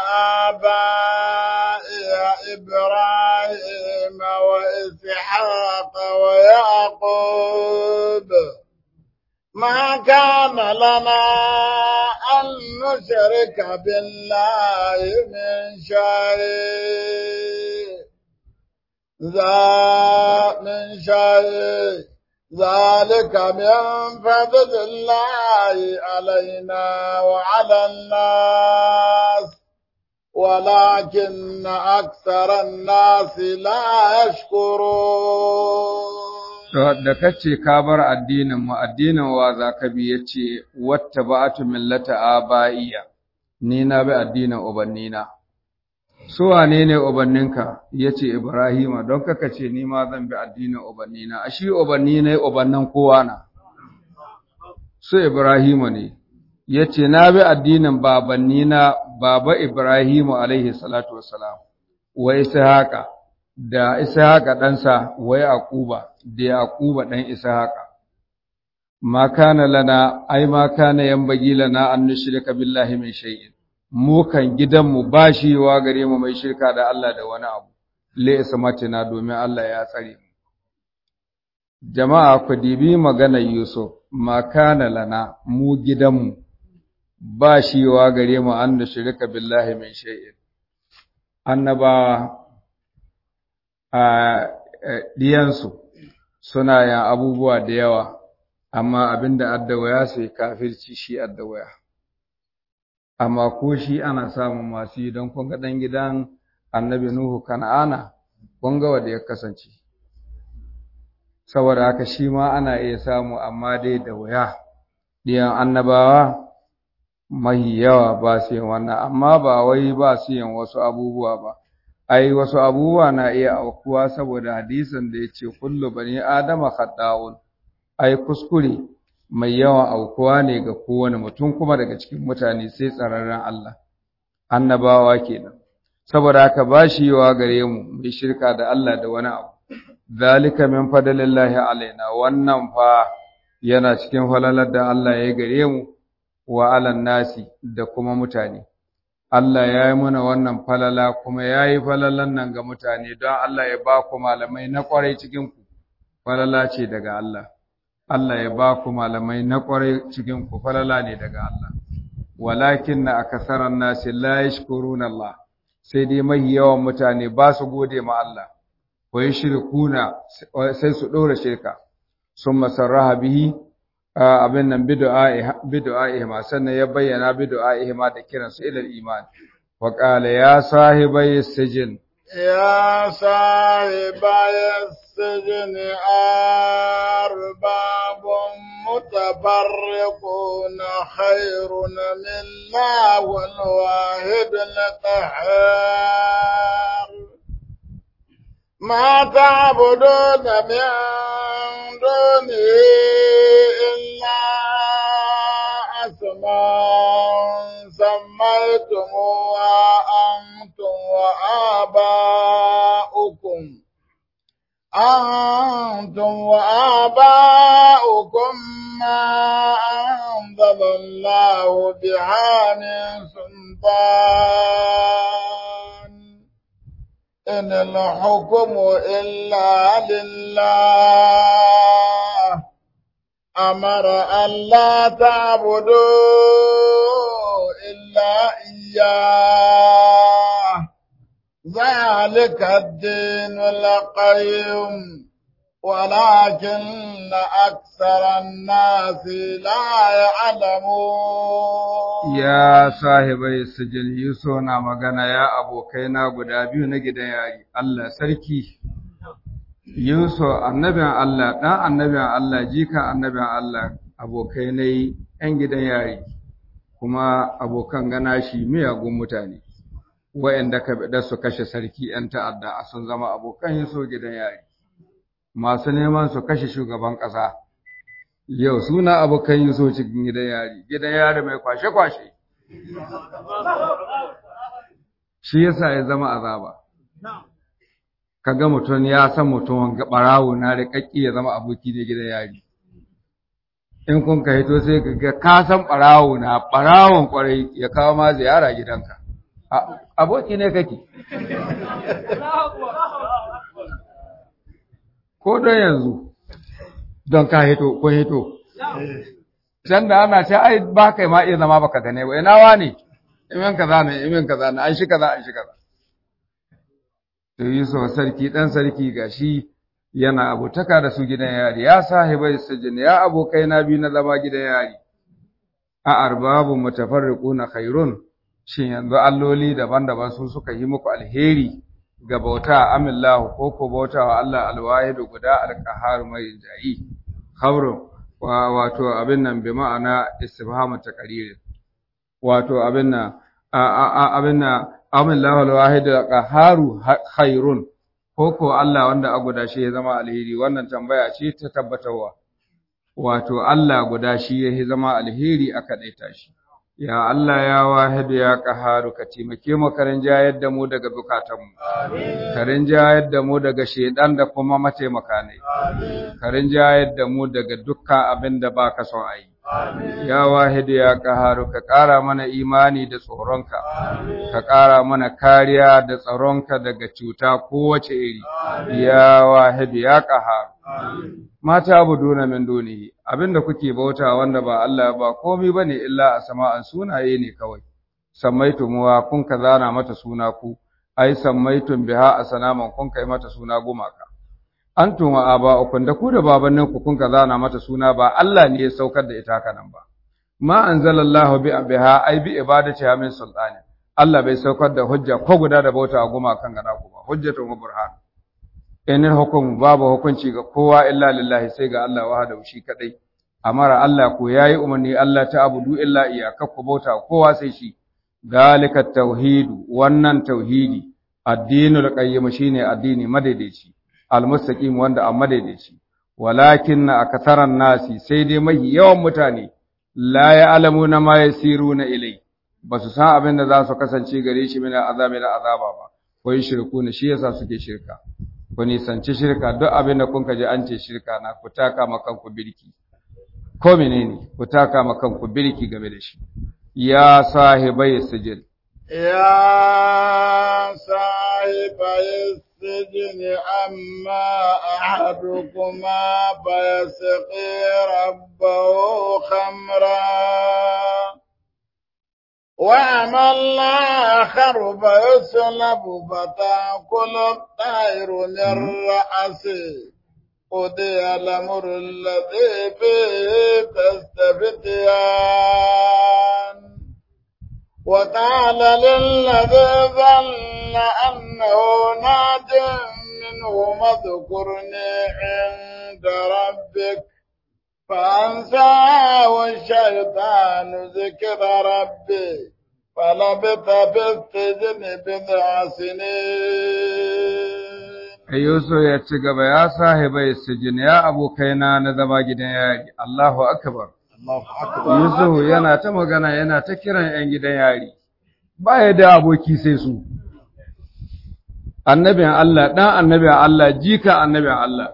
abai ibrahim wa ishaq wa yaqub ما كان لنا أن نشرك بالله من شيء ذا من شيء ذلك من فضل الله علينا وعلى الناس ولكن أكثر الناس لا يشكرون da kace ka bar addinin mu addinin wa za ka bi yace wattaba'atu millata abaiya ni na bi addinin ubannina su wane ne ubanninka yace ibrahima don kaka ce ni ma zan bi addinin ubannina ashi ubanni ne ubannan kowa na su ibrahima ne yace na bi addinin babannina baba ibrahimu alaihi salatu wassalam wa ishaqa da ishaqa ɗansa wa yaquba da yaquba ɗan ishaqa ma kana lana ai ma kana yambagi lana an nushrika billahi min shay'in mu kan gidanmu ba shi wa gare mu mai shirka da Allah da wani abu le ismatina domin Allah ya tsare mu jama'a ku dibi maganar Yusuf ma kana lana mu gidanmu ba shi wa gare mu an nushrika billahi min shay'in annabawa a diyansu suna yin abubuwa da yawa amma abinda addawaya sai kafirci shi addawaya amma ko shi ana samun masu yi don kun ga ɗan gidan annabi Nuhu Kana'ana kun ga wanda ya kasance saboda haka shi ma ana iya samu amma dai da waya ɗiyan annabawa mahi yawa ba su yin wannan amma ba wai ba su yin wasu abubuwa ba ai wasu abubuwa na iya aukuwa saboda hadisin da ya ce kullu bani adama khata'un ai kuskure mai yawan aukuwa ne ga kowane mutum kuma daga cikin mutane sai tsararren Allah annabawa kenan saboda haka ba shi yawa gare mu mai shirka da Allah da wani abu zalika min fadlillahi alaina wannan fa yana cikin falalar da Allah ya gare mu wa alan nasi da kuma mutane Allah ya yi mana wannan falala kuma ya yi falalan nan ga mutane don Allah ya ba ku malamai na kwarai cikin ku falala ce daga Allah Allah ya ba ku malamai na ƙwarai cikin ku falala ne daga Allah walakin na akasaran nasi la yashkuruna Allah sai dai mahi yawan mutane ba su gode ma Allah wa yushrikuna sai su dora shirka summa sarraha bihi abin nan bid'a bid'a ma sannan ya bayyana bid'a ma da kiran su ila iman wa qala ya sahibai sijin يا صاحبي السجن أرباب متفرقون خير من الله الواحد القهار ما تعبدون من دونه إلا أسماء سميتموها أنتم وآباؤكم أنتم وآباؤكم ما أنزل الله بها من سلطان إن الحكم إلا لله أمر أن لا تعبدوا إلا إياه ذلك الدين القيم ولكن أكثر الناس لا يعلمون ya sahibai sijil Yusuf na magana ya abokaina guda biyu na gidan yari Allah sarki Yusuf annabin Allah dan annabin Allah jika annabin Allah abokai ne yan gidan yari kuma abokan gana shi miyagun mutane wa'anda ka bada su kashe sarki yan ta'adda sun zama abokan Yusuf gidan yari masu neman su kashe shugaban ƙasa yau suna abokan Yusuf cikin gidan yari gidan yari mai kwashe-kwashe shi yasa ya zama azaba kaga mutum ya san mutum ga barawo na riƙaƙƙi ya zama aboki ne gidan yari in kun ka hito sai ka ga ka san barawo na barawon kwarai ya kawo ma ziyara gidanka aboki ne kake ko don yanzu don ka hito kun hito can da ana ce ai ba kai ma iya zama baka gane ba ina wani imin kaza ne imin kaza ne an shi kaza an shi kaza to Yusuf sarki dan sarki gashi yana abotaka da su gidan yari ya sahibai sijin ya abokai na biyu na zama gidan yari a arbabu mutafarriquna khairun shin yanzu alloli daban-daban su suka yi muku alheri ga bauta amillahu ko ko bauta wa Allah alwahidu guda alqahar mai jayi khabrun wa wato abin nan bi ma'ana istifhamu taqrir wato abin nan abin nan amillahu alwahidu alqaharu khairun ko ko Allah wanda a guda shi ya zama alheri wannan tambaya ce ta tabbatarwa wato Allah guda shi ya zama alheri aka daita shi ya Allah ya wahidu ya qaharu ka taimake mu karin jayar da mu daga bukatanmu amin karin jayar da mu daga shedan da kuma mataimaka ne amin karin jayar da mu daga dukkan abin da baka son ayi amin ya wahidu ya qaharu ka ƙara mana imani da tsoronka amin ka ƙara mana kariya da tsaronka daga cuta kowace iri ya wahidu ya qaharu amin mata abuduna min dunihi abinda kuke bauta wanda ba Allah ba komai bane illa asma'an sunaye ne kawai sammaitumuwa kun ka zana mata suna ku ai sammaitun biha asnaman kun kai mata suna gumaka antum wa aba'ukum da ku da babannin ku kun ka zana mata suna ba Allah ne ya saukar da ita kanan ba ma anzalallahu bi biha ai bi ibadati min sultani Allah bai saukar da hujja ko guda da bauta gumakan gada ku ba hujjatun wa burhan inil hukum babu hukunci ga kowa illa lillahi sai ga Allah wahdahu shi kadai amara Allah ko yayi umarni Allah ta abudu illa iyyaka ku bauta kowa sai shi dalika tauhidu wannan tauhidi addinul qayyim shine addini madaidaici almustaqim wanda a madaidaici walakin akatharan nasi sai dai mai yawan mutane la ya'lamuna ma yasiruna ilai basu san abin da za su kasance gare shi mina azabi da azaba ba ko shirku ne shi yasa suke shirka ku nisanci shirka duk abin da kun ji an ce shirka na ku taka ma kanku birki ko menene ku taka ma kanku birki game da shi ya sahibai sijil يا صاحبي السجن أما أحدكما فيسقي ربه خمرا وأما الآخر فيسلب فتأكل الطير من رأسه قضي الأمر الذي فيه تستفتيان وقال للذي ظن أنه ناج منه اذكرني عند ربك فأنساه الشيطان ذكر ربي فلبث في السجن بضع سنين Yusuf ya ci gaba ya sahibai sijin ya abokaina na zama gidan yari Allahu akbar Yusuf yana ta magana yana ta kiran ‘yan gidan yari, ba ya da aboki sai su, annabin Allah, ɗan annabin Allah, jika annabin Allah,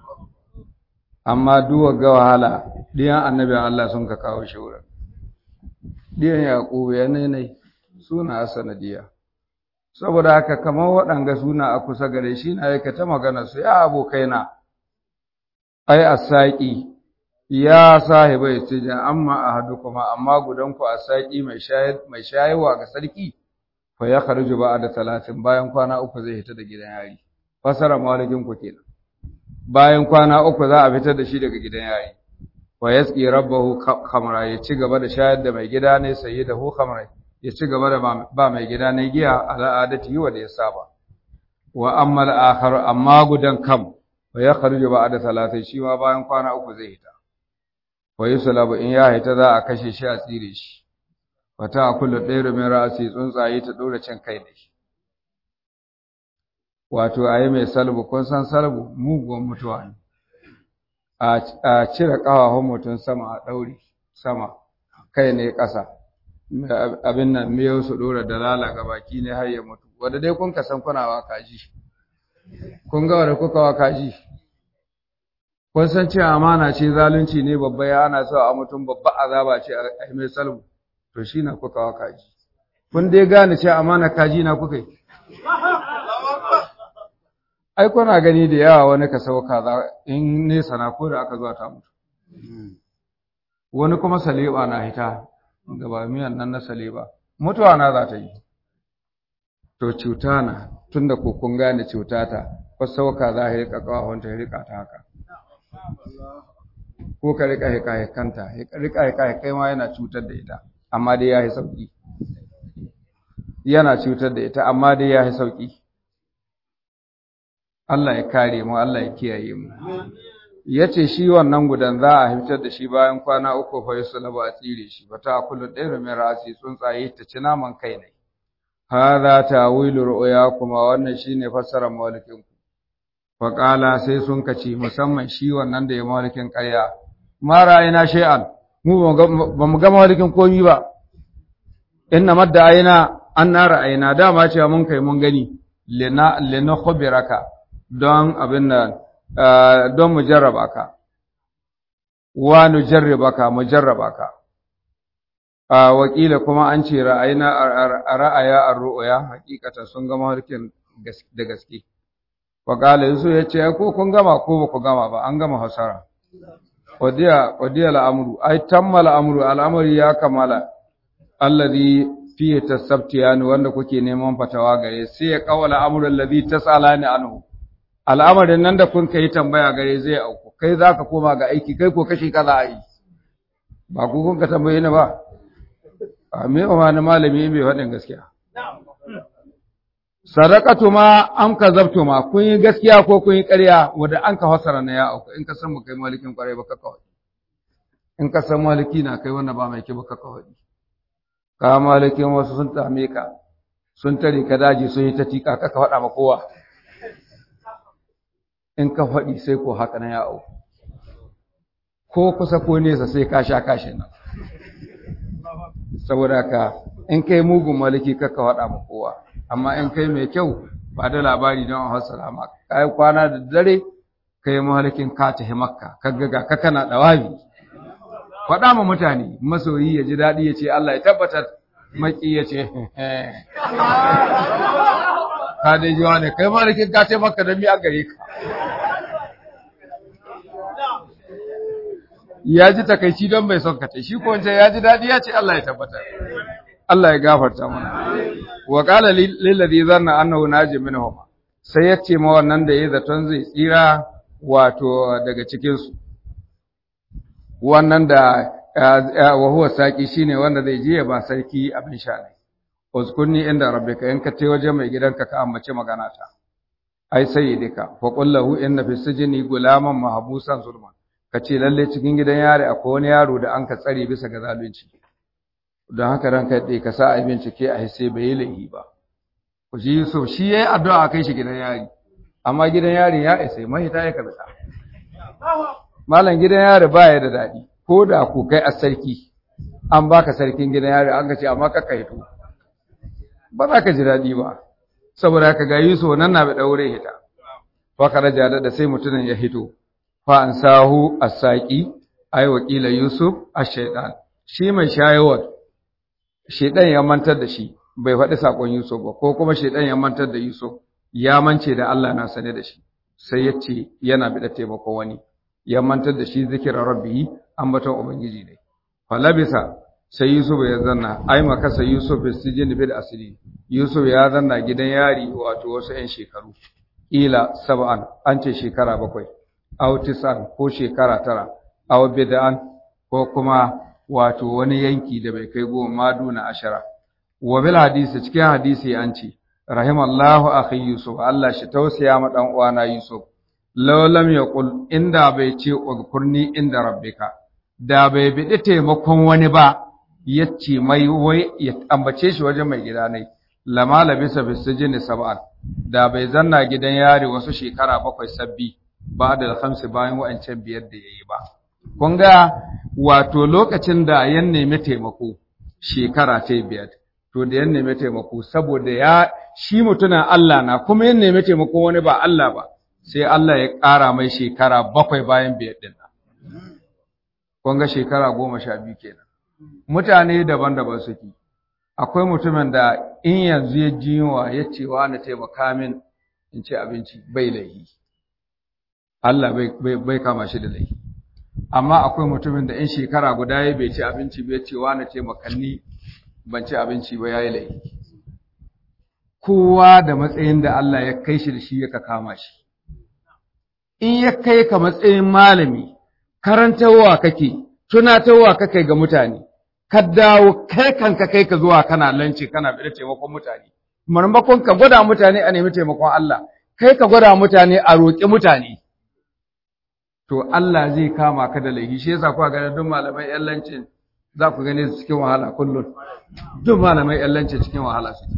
amma duwa ga wahala, ɗiyan annabin Allah sun ka kawo shi wurin. Ɗiyan Yaƙubu ya nai suna sanadiya. Saboda haka kamar waɗanga suna a kusa gare shi na yaka ta magana su ya abokaina, ai, a saƙi. ya sahibai sijin amma ahadukuma amma gudanku a saki mai shayar mai shayarwa ga sarki fa ya kharju ba'da talatin bayan kwana uku zai fita da gidan yari fasara malikin ku kenan bayan kwana uku za a fitar da shi daga gidan yari wa yasqi rabbahu khamra ya ci gaba da shayar da mai gida ne sayyidahu khamra ya ci gaba da ba mai gida ne giya al'adati wa da ya saba wa amma al-akhar amma gudan kam fa ya kharju ba'da talatin shi ma bayan kwana uku zai fita wa yusulabu in ya haita za a kashe shi a tsire shi wata a kullu ɗaya min ra'asi tsuntsaye ta ɗora cin kai da shi wato a yi mai salbu kun san salbu muguwan mutuwa ne a cire ƙafafun mutum sama a ɗaure sama kai ne ƙasa abin nan miyau su ɗora dalala ga baki ne har ya mutu wanda dai kun ka san kuna wa kaji kun ga wanda kuka wa kaji kun san cewa amana ce zalunci ne babba ya ana so a mutum babba azaba ce a yi mai salmu to shi na kuka wa kaji kun dai gane cewa amana kaji na kuka yi ai kuna gani da yawa wani ka sau kaza in nesa na ko da aka zuwa ta mutu wani kuma saleba na hita da ba miyan nan na saleba mutuwa na za ta yi to cuta na tunda ko kun gane cuta ta fasauka za a rika kawahonta ya rika ta haka ko ka rika hika hikanta rika hika hikai ma yana cutar da ita amma dai ya yi sauki yana cutar da ita amma dai ya yi sauki Allah ya kare mu Allah ya kiyaye mu yace shi wannan gudan za a fitar da shi bayan kwana uku fa yusulaba a tsire shi ba ta kullu ɗaya mai rasi tsuntsaye ta ci naman kai ne hadha tawilu ru'ya kuma wannan shine fassarar malikin ku fa qala sai sun kace musamman shi wannan da ya malikin ƙarya ma ra'ayina shay'an mu ba mu ga malikin komi ba inna madda ayina an na ra'ayina dama cewa mun kai mun gani lina lina khubiraka don abin da don mu jarraba ka wa nu jarrabaka mu jarraba ka a wakila kuma an ce ra'ayina ra'aya ar-ru'ya hakikata sun gama harkin da gaske wa qala yusuf yace ko kun gama ko ba ku gama ba an gama hasara wadiya wadiya al-amru ay tamma al-amru al-amri ya kamala alladhi fiye tasabtiyani wanda kuke neman fatawa gare sai ya kawala amrul ladhi tasalani anhu al'amarin nan da kun kai tambaya gare zai auku kai zaka koma ga aiki kai ko kashi kaza ai ba ku kun ka tambaye ni ba a me ma na malami bai faɗin gaskiya sadaqatu ma an kazabtu ma kun yi gaskiya ko kun yi ƙarya wanda an ka fasara na ya auku in ka san mu kai malikin ƙwarai ba ka kawai in ka san maliki na kai wanda ba mai ki ba ka kawai ka malikin wasu sun tame ka sun tare ka daji sun yi ta tika ka ka faɗa ma kowa in ka faɗi sai ko haka na yawo ko kusa ko nesa sai ka sha kashin nan saboda ka in kai mugun maliki ka ka faɗa ma kowa amma in kai mai kyau ba da labari don a hasala ma ka yi kwana da dare ka yi malikin ka tafi makka ka ga ka kana ɗawabi faɗa ma mutane masoyi ya ji daɗi ya ce Allah ya tabbatar maki ya ce ka dai ji wani kai malikin ka ce maka da miya gare ka ya ji takaici don bai son ka ce shi ko wancan ya ji daɗi ya ce Allah ya tabbatar Allah ya gafarta mana wa qala lil ladhi zanna annahu naji minhum sai ya ce ma wannan da yayi zaton zai tsira wato daga cikin su wannan da wa huwa saqi shine wanda zai je ba sarki abin sha ne uzkunni inda rabbika in ka tai waje mai gidanka ka ambace magana ta ai sayyidika fa qul lahu inna fi sijni gulaman mahbusan zulman kace lalle cikin gidan yare akwai wani yaro da an ka tsare bisa ga zalunci don haka ranka dai ka sa a bincike a hisse bai laihi ba ku ji so shi yayi addu'a kai shi gidan yari amma gidan yari ya isa mai ta ya kaza malam gidan yari baya da dadi ko da ku kai a sarki an baka sarkin gidan yari an ce amma ka kai to ba za ka ji dadi ba saboda ka ga Yusuf nan na bi daure hita fa karaja da sai mutumin ya hito fa an sahu as-saqi ay wakila Yusuf ash-shaytan shi mai shayawar shedan ya mantar da shi bai faɗi sakon Yusuf ba ko kuma shedan ya mantar da Yusuf ya mance da Allah na sane da shi sai ya ce yana bi da taimako wani ya mantar da shi zikirar rabbi ambaton ubangiji ne falabisa sai Yusuf ya zanna ai makasa Yusuf sijin bil asli Yusuf ya zanna gidan yari wato wasu 'yan shekaru ila sab'an an ce shekara bakwai aw tis'an ko shekara tara aw bid'an ko kuma wato wani yanki da bai kai goma maduna ashara wa bil hadisi cikin hadisi an ce rahimallahu akhi Yusuf Allah shi tausaya ma dan uwana Yusuf law lam yaqul inda bai ce udkurni inda rabbika da bai bidi taimakon wani ba yace mai wai ya ambace shi wajen mai gida ne lama labisa bisijin sab'an da bai zanna gidan yari wasu shekara bakwai sabbi ba da khamsi bayan wa'ancan biyar da yayi ba kun ga wato lokacin da ya nemi taimako shekara ta biyar to da ya nemi taimako saboda ya shi mutumin Allah na kuma ya nemi taimako wani ba Allah ba sai Allah ya ƙara mai shekara bakwai bayan biyar din kun ga shekara goma sha biyu kenan mutane daban-daban suke akwai mutumin da in yanzu ya ji yunwa ya ce wa na taimaka min in ci abinci bai laihi Allah bai kama shi da laihi amma akwai mutumin da in shekara guda ya bai ci abinci bai ce wa na taimakanni ban ci abinci ba ya yi laihi kowa da matsayin da Allah ya kai shi da shi ya kama shi in ya kai ka matsayin malami karantarwa kake tunatarwa kake ga mutane ka dawo kai kanka kai ka zuwa kana lance kana bi taimakon mutane marmakon ka gwada mutane a nemi taimakon Allah kai ka gwada mutane a roƙi mutane to Allah zai kama ka da laifi shi yasa kuka ga duk malamai yan lancin za ku gane su cikin wahala kullum duk malamai yan lancin cikin wahala su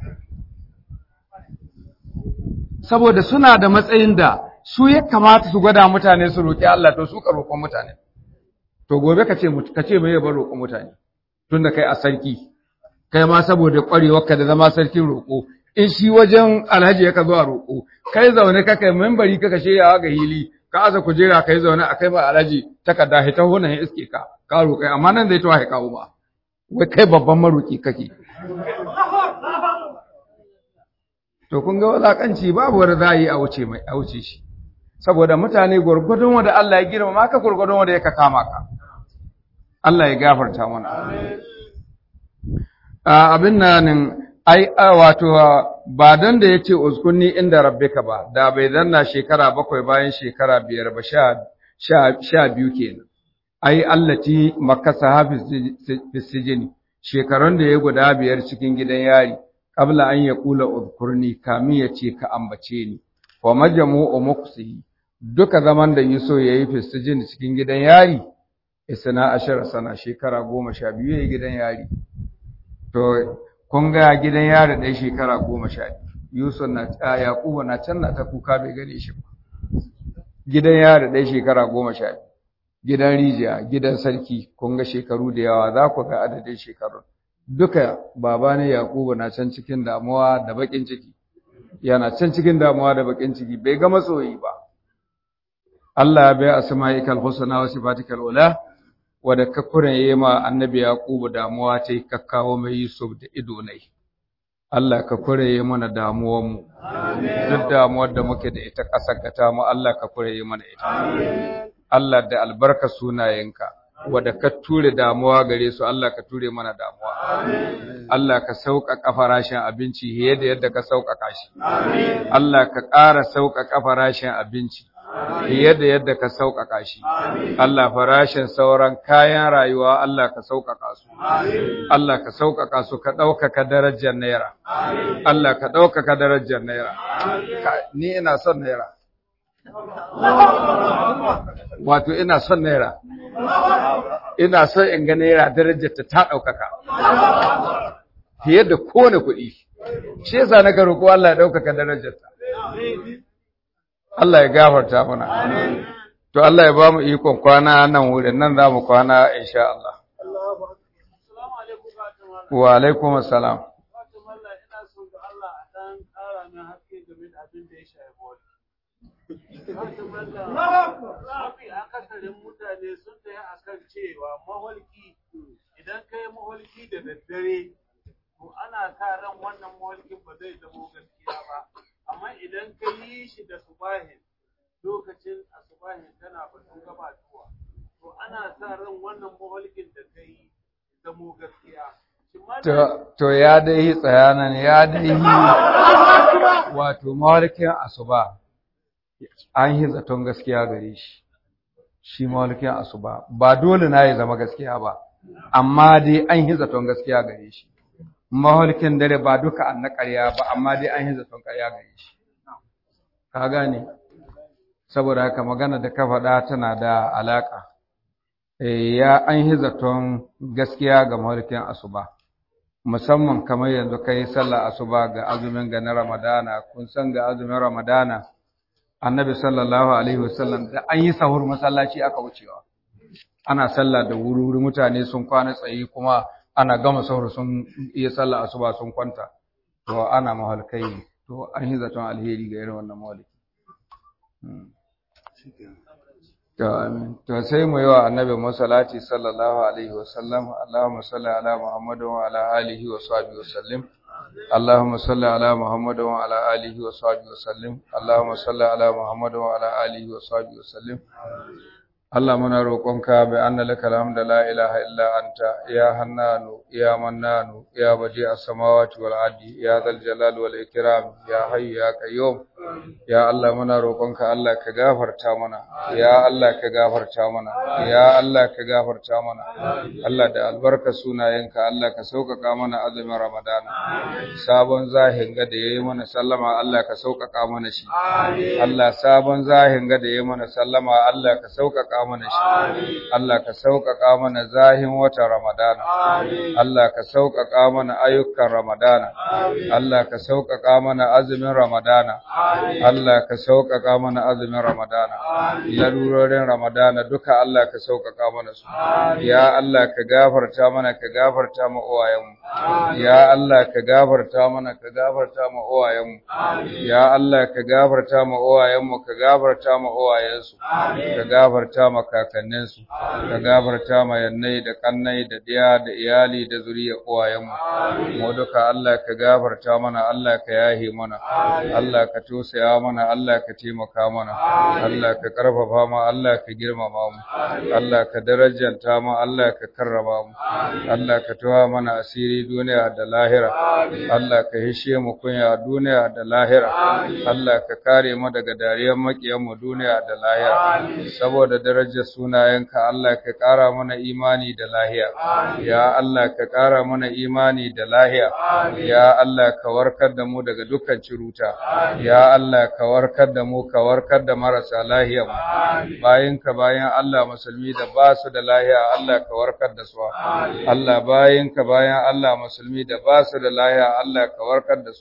saboda suna da matsayin da su ya kamata su gwada mutane su roƙi Allah to su ka roƙon mutane to gobe ka ce ka ce mai bar roƙon mutane tunda kai a sarki kai ma saboda ƙwarewarka da zama sarkin roƙo in shi wajen alhaji ya ka zuwa roƙo kai zaune ka kai membari ka kashe yawa ga hili ka aza kujera kai zaune a kai ma alhaji takarda hita hunan ya iske ka ka roƙai amma nan zai tawa kawo ba wai kai babban maroƙi kake to kun ga walakanci babu wanda za a yi a wuce mai a wuce shi saboda mutane gurgudun wanda Allah ya girma maka gurgudun wanda ya ka kama ka Allah ya gafarta mana abin nan ai wato ba dan da yace uskunni inda rabbika ba da bai zanna shekara bakwai bayan shekara biyar ba sha sha biyu kenan ai allati makasa hafiz sijini shekarun da ya guda biyar cikin gidan yari qabla an yaqula udkurni kamin ya ce ka ambace ni wa majmu'u muqsihi duka zaman da Yusuf yayi fistijin cikin gidan yari isna ashara sana shekara goma sha biyu yayi gidan yari to kun ga gidan yari ɗaya shekara goma sha biyu Yusuf na Yakubu na can na ta kuka bai gane shi ba gidan yari ɗaya shekara goma sha biyu gidan rijiya gidan sarki kun ga shekaru da yawa za ku ga adadin shekarun duka baba ne Yakubu na can cikin damuwa da bakin ciki yana can cikin damuwa da bakin ciki bai ga masoyi ba Allah ya bai asma'ikal husna wa sifatikal ula wanda ka kuren ma annabi Yakubu damuwa ta kakkawo mai Yusuf da ido nai Allah ka kureye mana damuwar mu duk damuwar da muke da ita kasar gata mu Allah ka kureye mana ita Allah da albarka sunayenka wadda ka ture damuwa gare su Allah ka ture mana damuwa Allah ka sauƙaƙa farashin abinci fiye da yadda ka sauƙaƙa shi Allah ka ƙara sauƙaƙa farashin abinci fiye da yadda ka sauƙaƙa shi Allah farashin sauran kayan rayuwa Allah ka sauƙaƙa su Allah ka sauƙaƙa su ka ɗaukaka darajar naira Allah ka ɗaukaka darajar naira ni ina son naira wato ina son naira ina son in ga naira darajarta ta ɗaukaka fiye da kowane kuɗi shi yasa na roƙo Allah ya ɗaukaka darajarta Allah ya gafarta mana to Allah ya ba mu ikon kwana nan wurin nan za mu kwana insha Allah wa alaikum assalam Mafi akasarin mutane sun tsaye a kan cewa maholki idan ka yi maholki da daddare, to ana sa ran wannan maholkin ba zai zamo gaskiya ba. Amma idan ka yi shi da subahin, lokacin a subahin tana batun gabatuwa, to ana sa ran wannan maholkin da ka yi zamo gaskiya. To ya dai tsayanan ya dai wato mawarkin asuba. an yi zaton gaskiya gare shi shi mawalikin asuba ba dole na ya zama gaskiya ba amma dai an yi zaton gaskiya gare shi mawalikin dare ba duka an na ƙarya ba amma dai an yi zaton ƙarya gare shi ka gane saboda haka magana da ka faɗa tana da alaƙa ya an yi zaton gaskiya ga mawalikin asuba musamman kamar yanzu kai sallah asuba ga azumin ga na ramadana kun san ga azumin ramadana annabi sallallahu alaihi wasallam da an yi sahur masallaci aka wucewa ana sallah da wuri-wuri mutane sun kwana tsaye kuma ana gama sahur sun iya sallah asuba sun kwanta to ana mahalkai to an yi zaton alheri ga irin wannan mahalki to amin to sai mu yi wa annabi masallati sallallahu alaihi wasallam Allahumma salli ala Muhammad wa ala alihi wa sahbihi wasallim اللهم صل على محمد وعلى آله وصحبه وسلم اللهم صل على محمد وعلى آله وصحبه وسلم Allah muna roƙonka bi anna lakal hamda la ilaha illa anta ya hannanu ya mannanu ya badi as-samawati wal ardi ya zal jalal wal ikram ya hayyu ya qayyum ya Allah muna roƙonka Allah ka gafarta mana ya Allah ka gafarta mana ya Allah ka gafarta mana Allah da albarka sunayenka Allah ka sauƙaƙa mana azumin Ramadana sabon zahin ga da yayi mana sallama Allah ka sauƙaƙa mana shi Allah sabon zahin ga da yayi mana sallama Allah ka sauƙaƙa mana shi Allah ka sauƙaƙa mana zahin watan Ramadana Allah ka sauƙaƙa mana ayyukan Ramadana Allah ka sauƙaƙa mana azumin Ramadana Allah ka sauƙaƙa mana azumin Ramadana larurorin Ramadana duka Allah ka sauƙaƙa mana su ya Allah ka gafarta mana ka gafarta mu uwayenmu ya Allah ka gafarta mana ka gafarta mu uwayenmu ya Allah ka gafarta mu uwayenmu ka gafarta mu uwayensu ka gafarta mu kakanninsu ka gafarta mu yannai da kannai da diya da iyali da zuriya uwayenmu mu duka Allah ka gafarta mana Allah ka yahe mana Allah ka tosaya mana Allah ka taimaka mana Allah ka karfafa mu Allah ka girmama mu Allah ka darajanta mu Allah ka karrama mu Allah ka tuwa mana asiri duniya da lahira Allah ka hishe mu kunya duniya da lahira Allah ka kare mu daga dariyar makiyan mu duniya da lahira saboda darajar sunayenka Allah ka kara mana imani da lahiya ya Allah ka kara mana imani da lahiya ya Allah ka warkar da mu daga dukkan ciruta ya Allah ka warkar da mu ka warkar da marasa lahiya mu bayan ka bayan Allah musulmi da ba su da lahiya Allah ka warkar da su Allah bayan ka bayan Allah musulmi da ba su da lahiya Allah ka warkar da su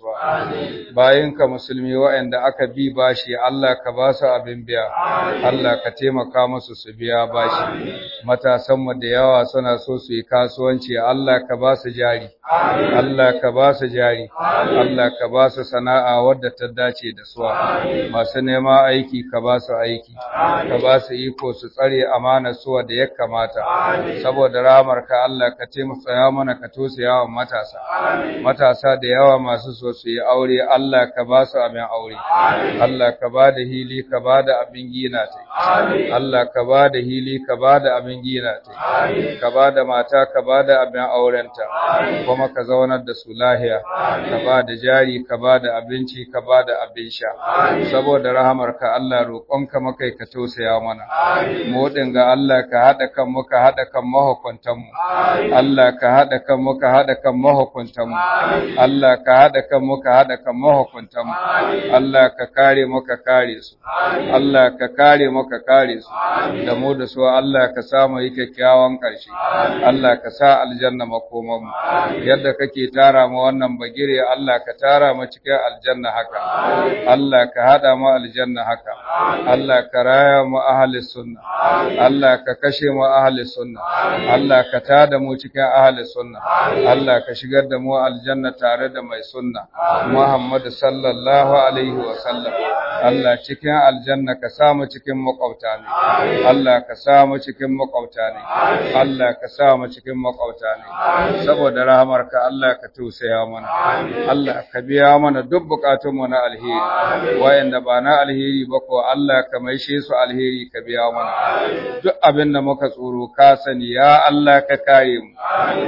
bayan ka musulmi waɗanda aka bi bashi Allah ka ba su abin biya Allah ka taimaka musu su biya bashi matasan mu da yawa suna so su yi kasuwanci Allah ka ba su jari Allah ka ba su jari Allah ka ba su sana'a wadda ta dace da su masu nema aiki ka ba su aiki ka ba su iko su tsare amana su da ya kamata saboda ramar ka Allah ka taimaka mana ka tosaya wa matasa matasa da yawa masu so su yi aure Allah ka ba su abin aure Allah ka ba da hili ka ba da abin gina ta Allah ka ba da hili ka ba da abin gina ta ka ba da mata ka ba da abin aurenta kuma ka zaunar da su lahiya ka ba da jari ka ba da abinci ka ba da abin sha saboda rahamarka Allah roƙonka makai ka tausaya mana mu ga Allah ka hada kan mu ka hada kan mahukuntan mu Allah ka hada kan mu ka hada kan mahukuntan mu Allah ka hada kan mu ka hada kan mahukuntan mu Allah ka kare mu ka kare su Allah ka kare mu ka kare su da mu da su Allah ka sa mu yi kyakkyawan ƙarshe Allah ka sa aljanna makoman mu yadda kake tara mu wannan bagire Allah ka tara mu cikin aljanna haka Allah ka hada mu aljanna haka Allah ka raya mu ahli sunna Allah ka kashe mu ahli sunna Allah ka tada mu cikin ahli sunna Allah ka shigar da mu aljanna tare da mai sunna Muhammad sallallahu alaihi wa sallam Allah cikin aljanna ka sa mu cikin makwabta ne Allah ka sa mu cikin makwabta ne Allah ka sa mu cikin makwabta ne saboda rahamarka Allah ka tausaya mana Allah ka biya mana duk bukatunmu na alheri wayanda ba na alheri ba ko Allah ka maishe su alheri ka biya mana duk abin da muka tsoro ka sani ya Allah ka kare mu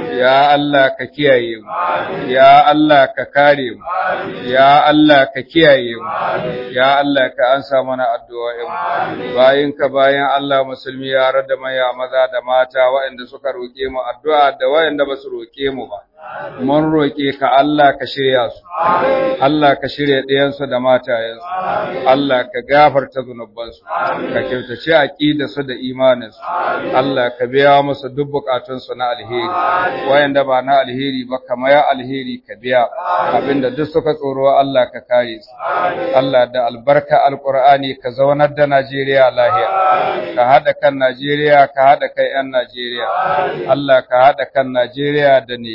ya Allah ka kiyaye mu ya Allah ka kare mu ya Allah ka kiyaye mu ya Allah ka ansa mana addu'o'in mu bayin ka bayan Allah musulmi yare da maya maza da mata waɗanda suka roke mu addu'a da waɗanda ba su roke mu ba mun roƙe ka Allah ka shirya su, Allah ka shirya ɗayansu da matayensu, Allah ka gafarta zunubansu, ka kyautace aƙidarsu da imaninsu, Allah ka biya musu duk buƙatunsu na alheri, wayanda ba na alheri ba kama ya alheri ka biya, abinda duk suka tsoro Allah ka kare su, Allah da albarka alƙur'ani ka zaunar da Najeriya lahiya, ka haɗa kan Najeriya, ka haɗa kai ‘yan Najeriya, Allah ka haɗa kan Najeriya da Nijar.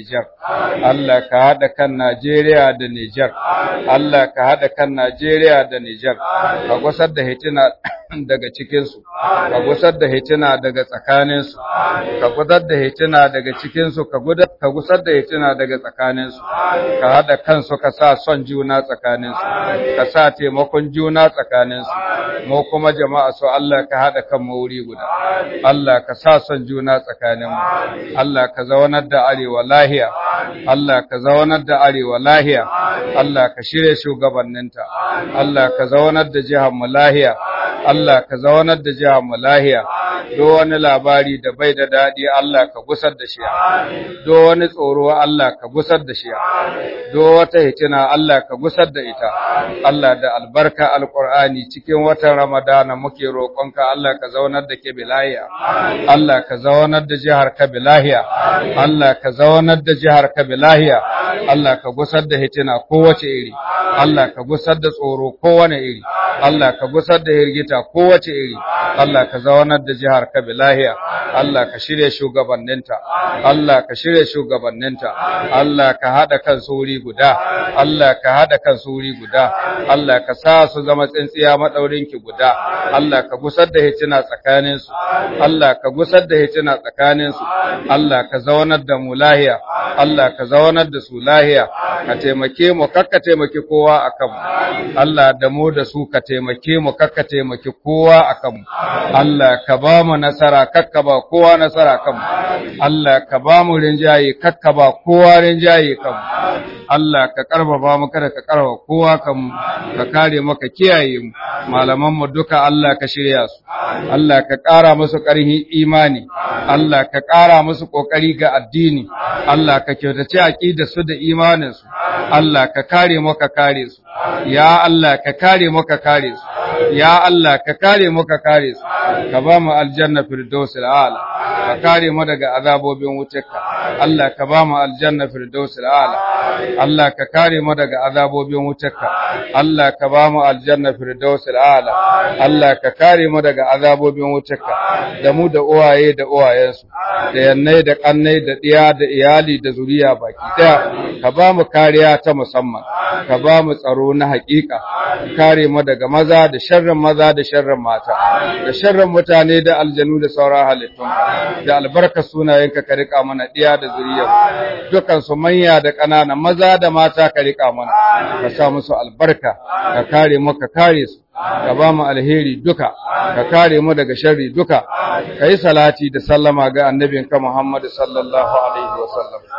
Allah ka haɗa kan Najeriya da Nijar Allah ka haɗa kan Najeriya da Nijar ka gusar da hitina daga cikinsu ka gusar da hitina daga tsakaninsu ka gusar da hitina daga cikinsu ka gusar da hitina daga tsakaninsu ka haɗa kansu ka sa son juna tsakaninsu ka sa taimakon juna tsakaninsu mu kuma jama'a su Allah ka haɗa kan wuri guda Allah ka sa son juna tsakaninmu Allah ka zaunar da arewa lahiya Allah ka zaunar da arewa lahiya Allah ka shirye shugabanninta Allah ka zaunar da jihar mu lahiya Allah ka zaunar da jihar mu lahiya do wani labari da bai da dadi Allah ka gusar da shi do wani tsoro Allah ka gusar da shi do wata hitina Allah ka gusar da ita Allah da albarka alqur'ani cikin watan ramadana muke roƙonka Allah ka zaunar da ke bilahiya Allah ka zaunar da jihar ka bilahiya Allah ka zaunar da jihar ka bilahiya Allah ka gusar da hitina kowace iri Allah ka gusar da tsoro kowane iri Allah ka gusar da hirgita kowace iri Allah ka zaunar da jihar ka bilahiya Allah ka shirye shugabanninta Allah ka shirye shugabanninta Allah ka hada kan wuri guda Allah ka hada kan wuri guda Allah ka sa su zama tsintsiya madaurinki guda Allah ka gusar da hitina tsakanin su Allah ka gusar da hitina tsakanin su Allah ka zaunar da mu lahiya Allah ka zaunar da su lahiya ka taimake mu kakka taimake kowa akan mu Allah da mu da su ka taimake mu kakka taimake kowa akan mu Allah ka ba mu nasara kakka ba kowa nasara kan mu Allah ka ba mu rinjaye kakka ba kowa rinjaye kan mu Allah ka karfafa mu kada ka karfafa kowa kan mu ka kare mu ka kiyaye mu malaman mu duka Allah ka shirya su Allah ka ƙara musu ƙarfin imani Allah ka ƙara musu ƙoƙari ga addini Allah ka kyautace aqidar su da imanin su Allah ka kare mu ka kare su ya Allah ka kare mu ka kare su ya Allah ka kare mu ka kare su ka ba mu aljanna firdausil a'la ka kare mu daga azabobin wutarka Allah ka ba mu aljanna firdausil a'la Allah ka kare mu daga azabobin wutarka Allah ka ba mu aljanna firdausil a'la Allah ka kare mu daga azabobin wutarka da mu da uwaye da uwayensu da yannai da kannai da diya da iyali da zuriya baki daya ka ba mu kariya ta musamman ka ba mu tsaro na haƙiƙa kare mu daga maza da sharrin maza da sharrin mata da sharrin mutane da aljanu da sauran halittun da albarka sunayenka ka rika mana diya da zuriya dukan su manya da ƙanana maza da mata ka rika mana ka sa musu albarka ka kare mu ka kare su ka ba mu alheri duka ka kare mu daga sharri duka ka yi salati da sallama ga annabinka Muhammad sallallahu alaihi wasallam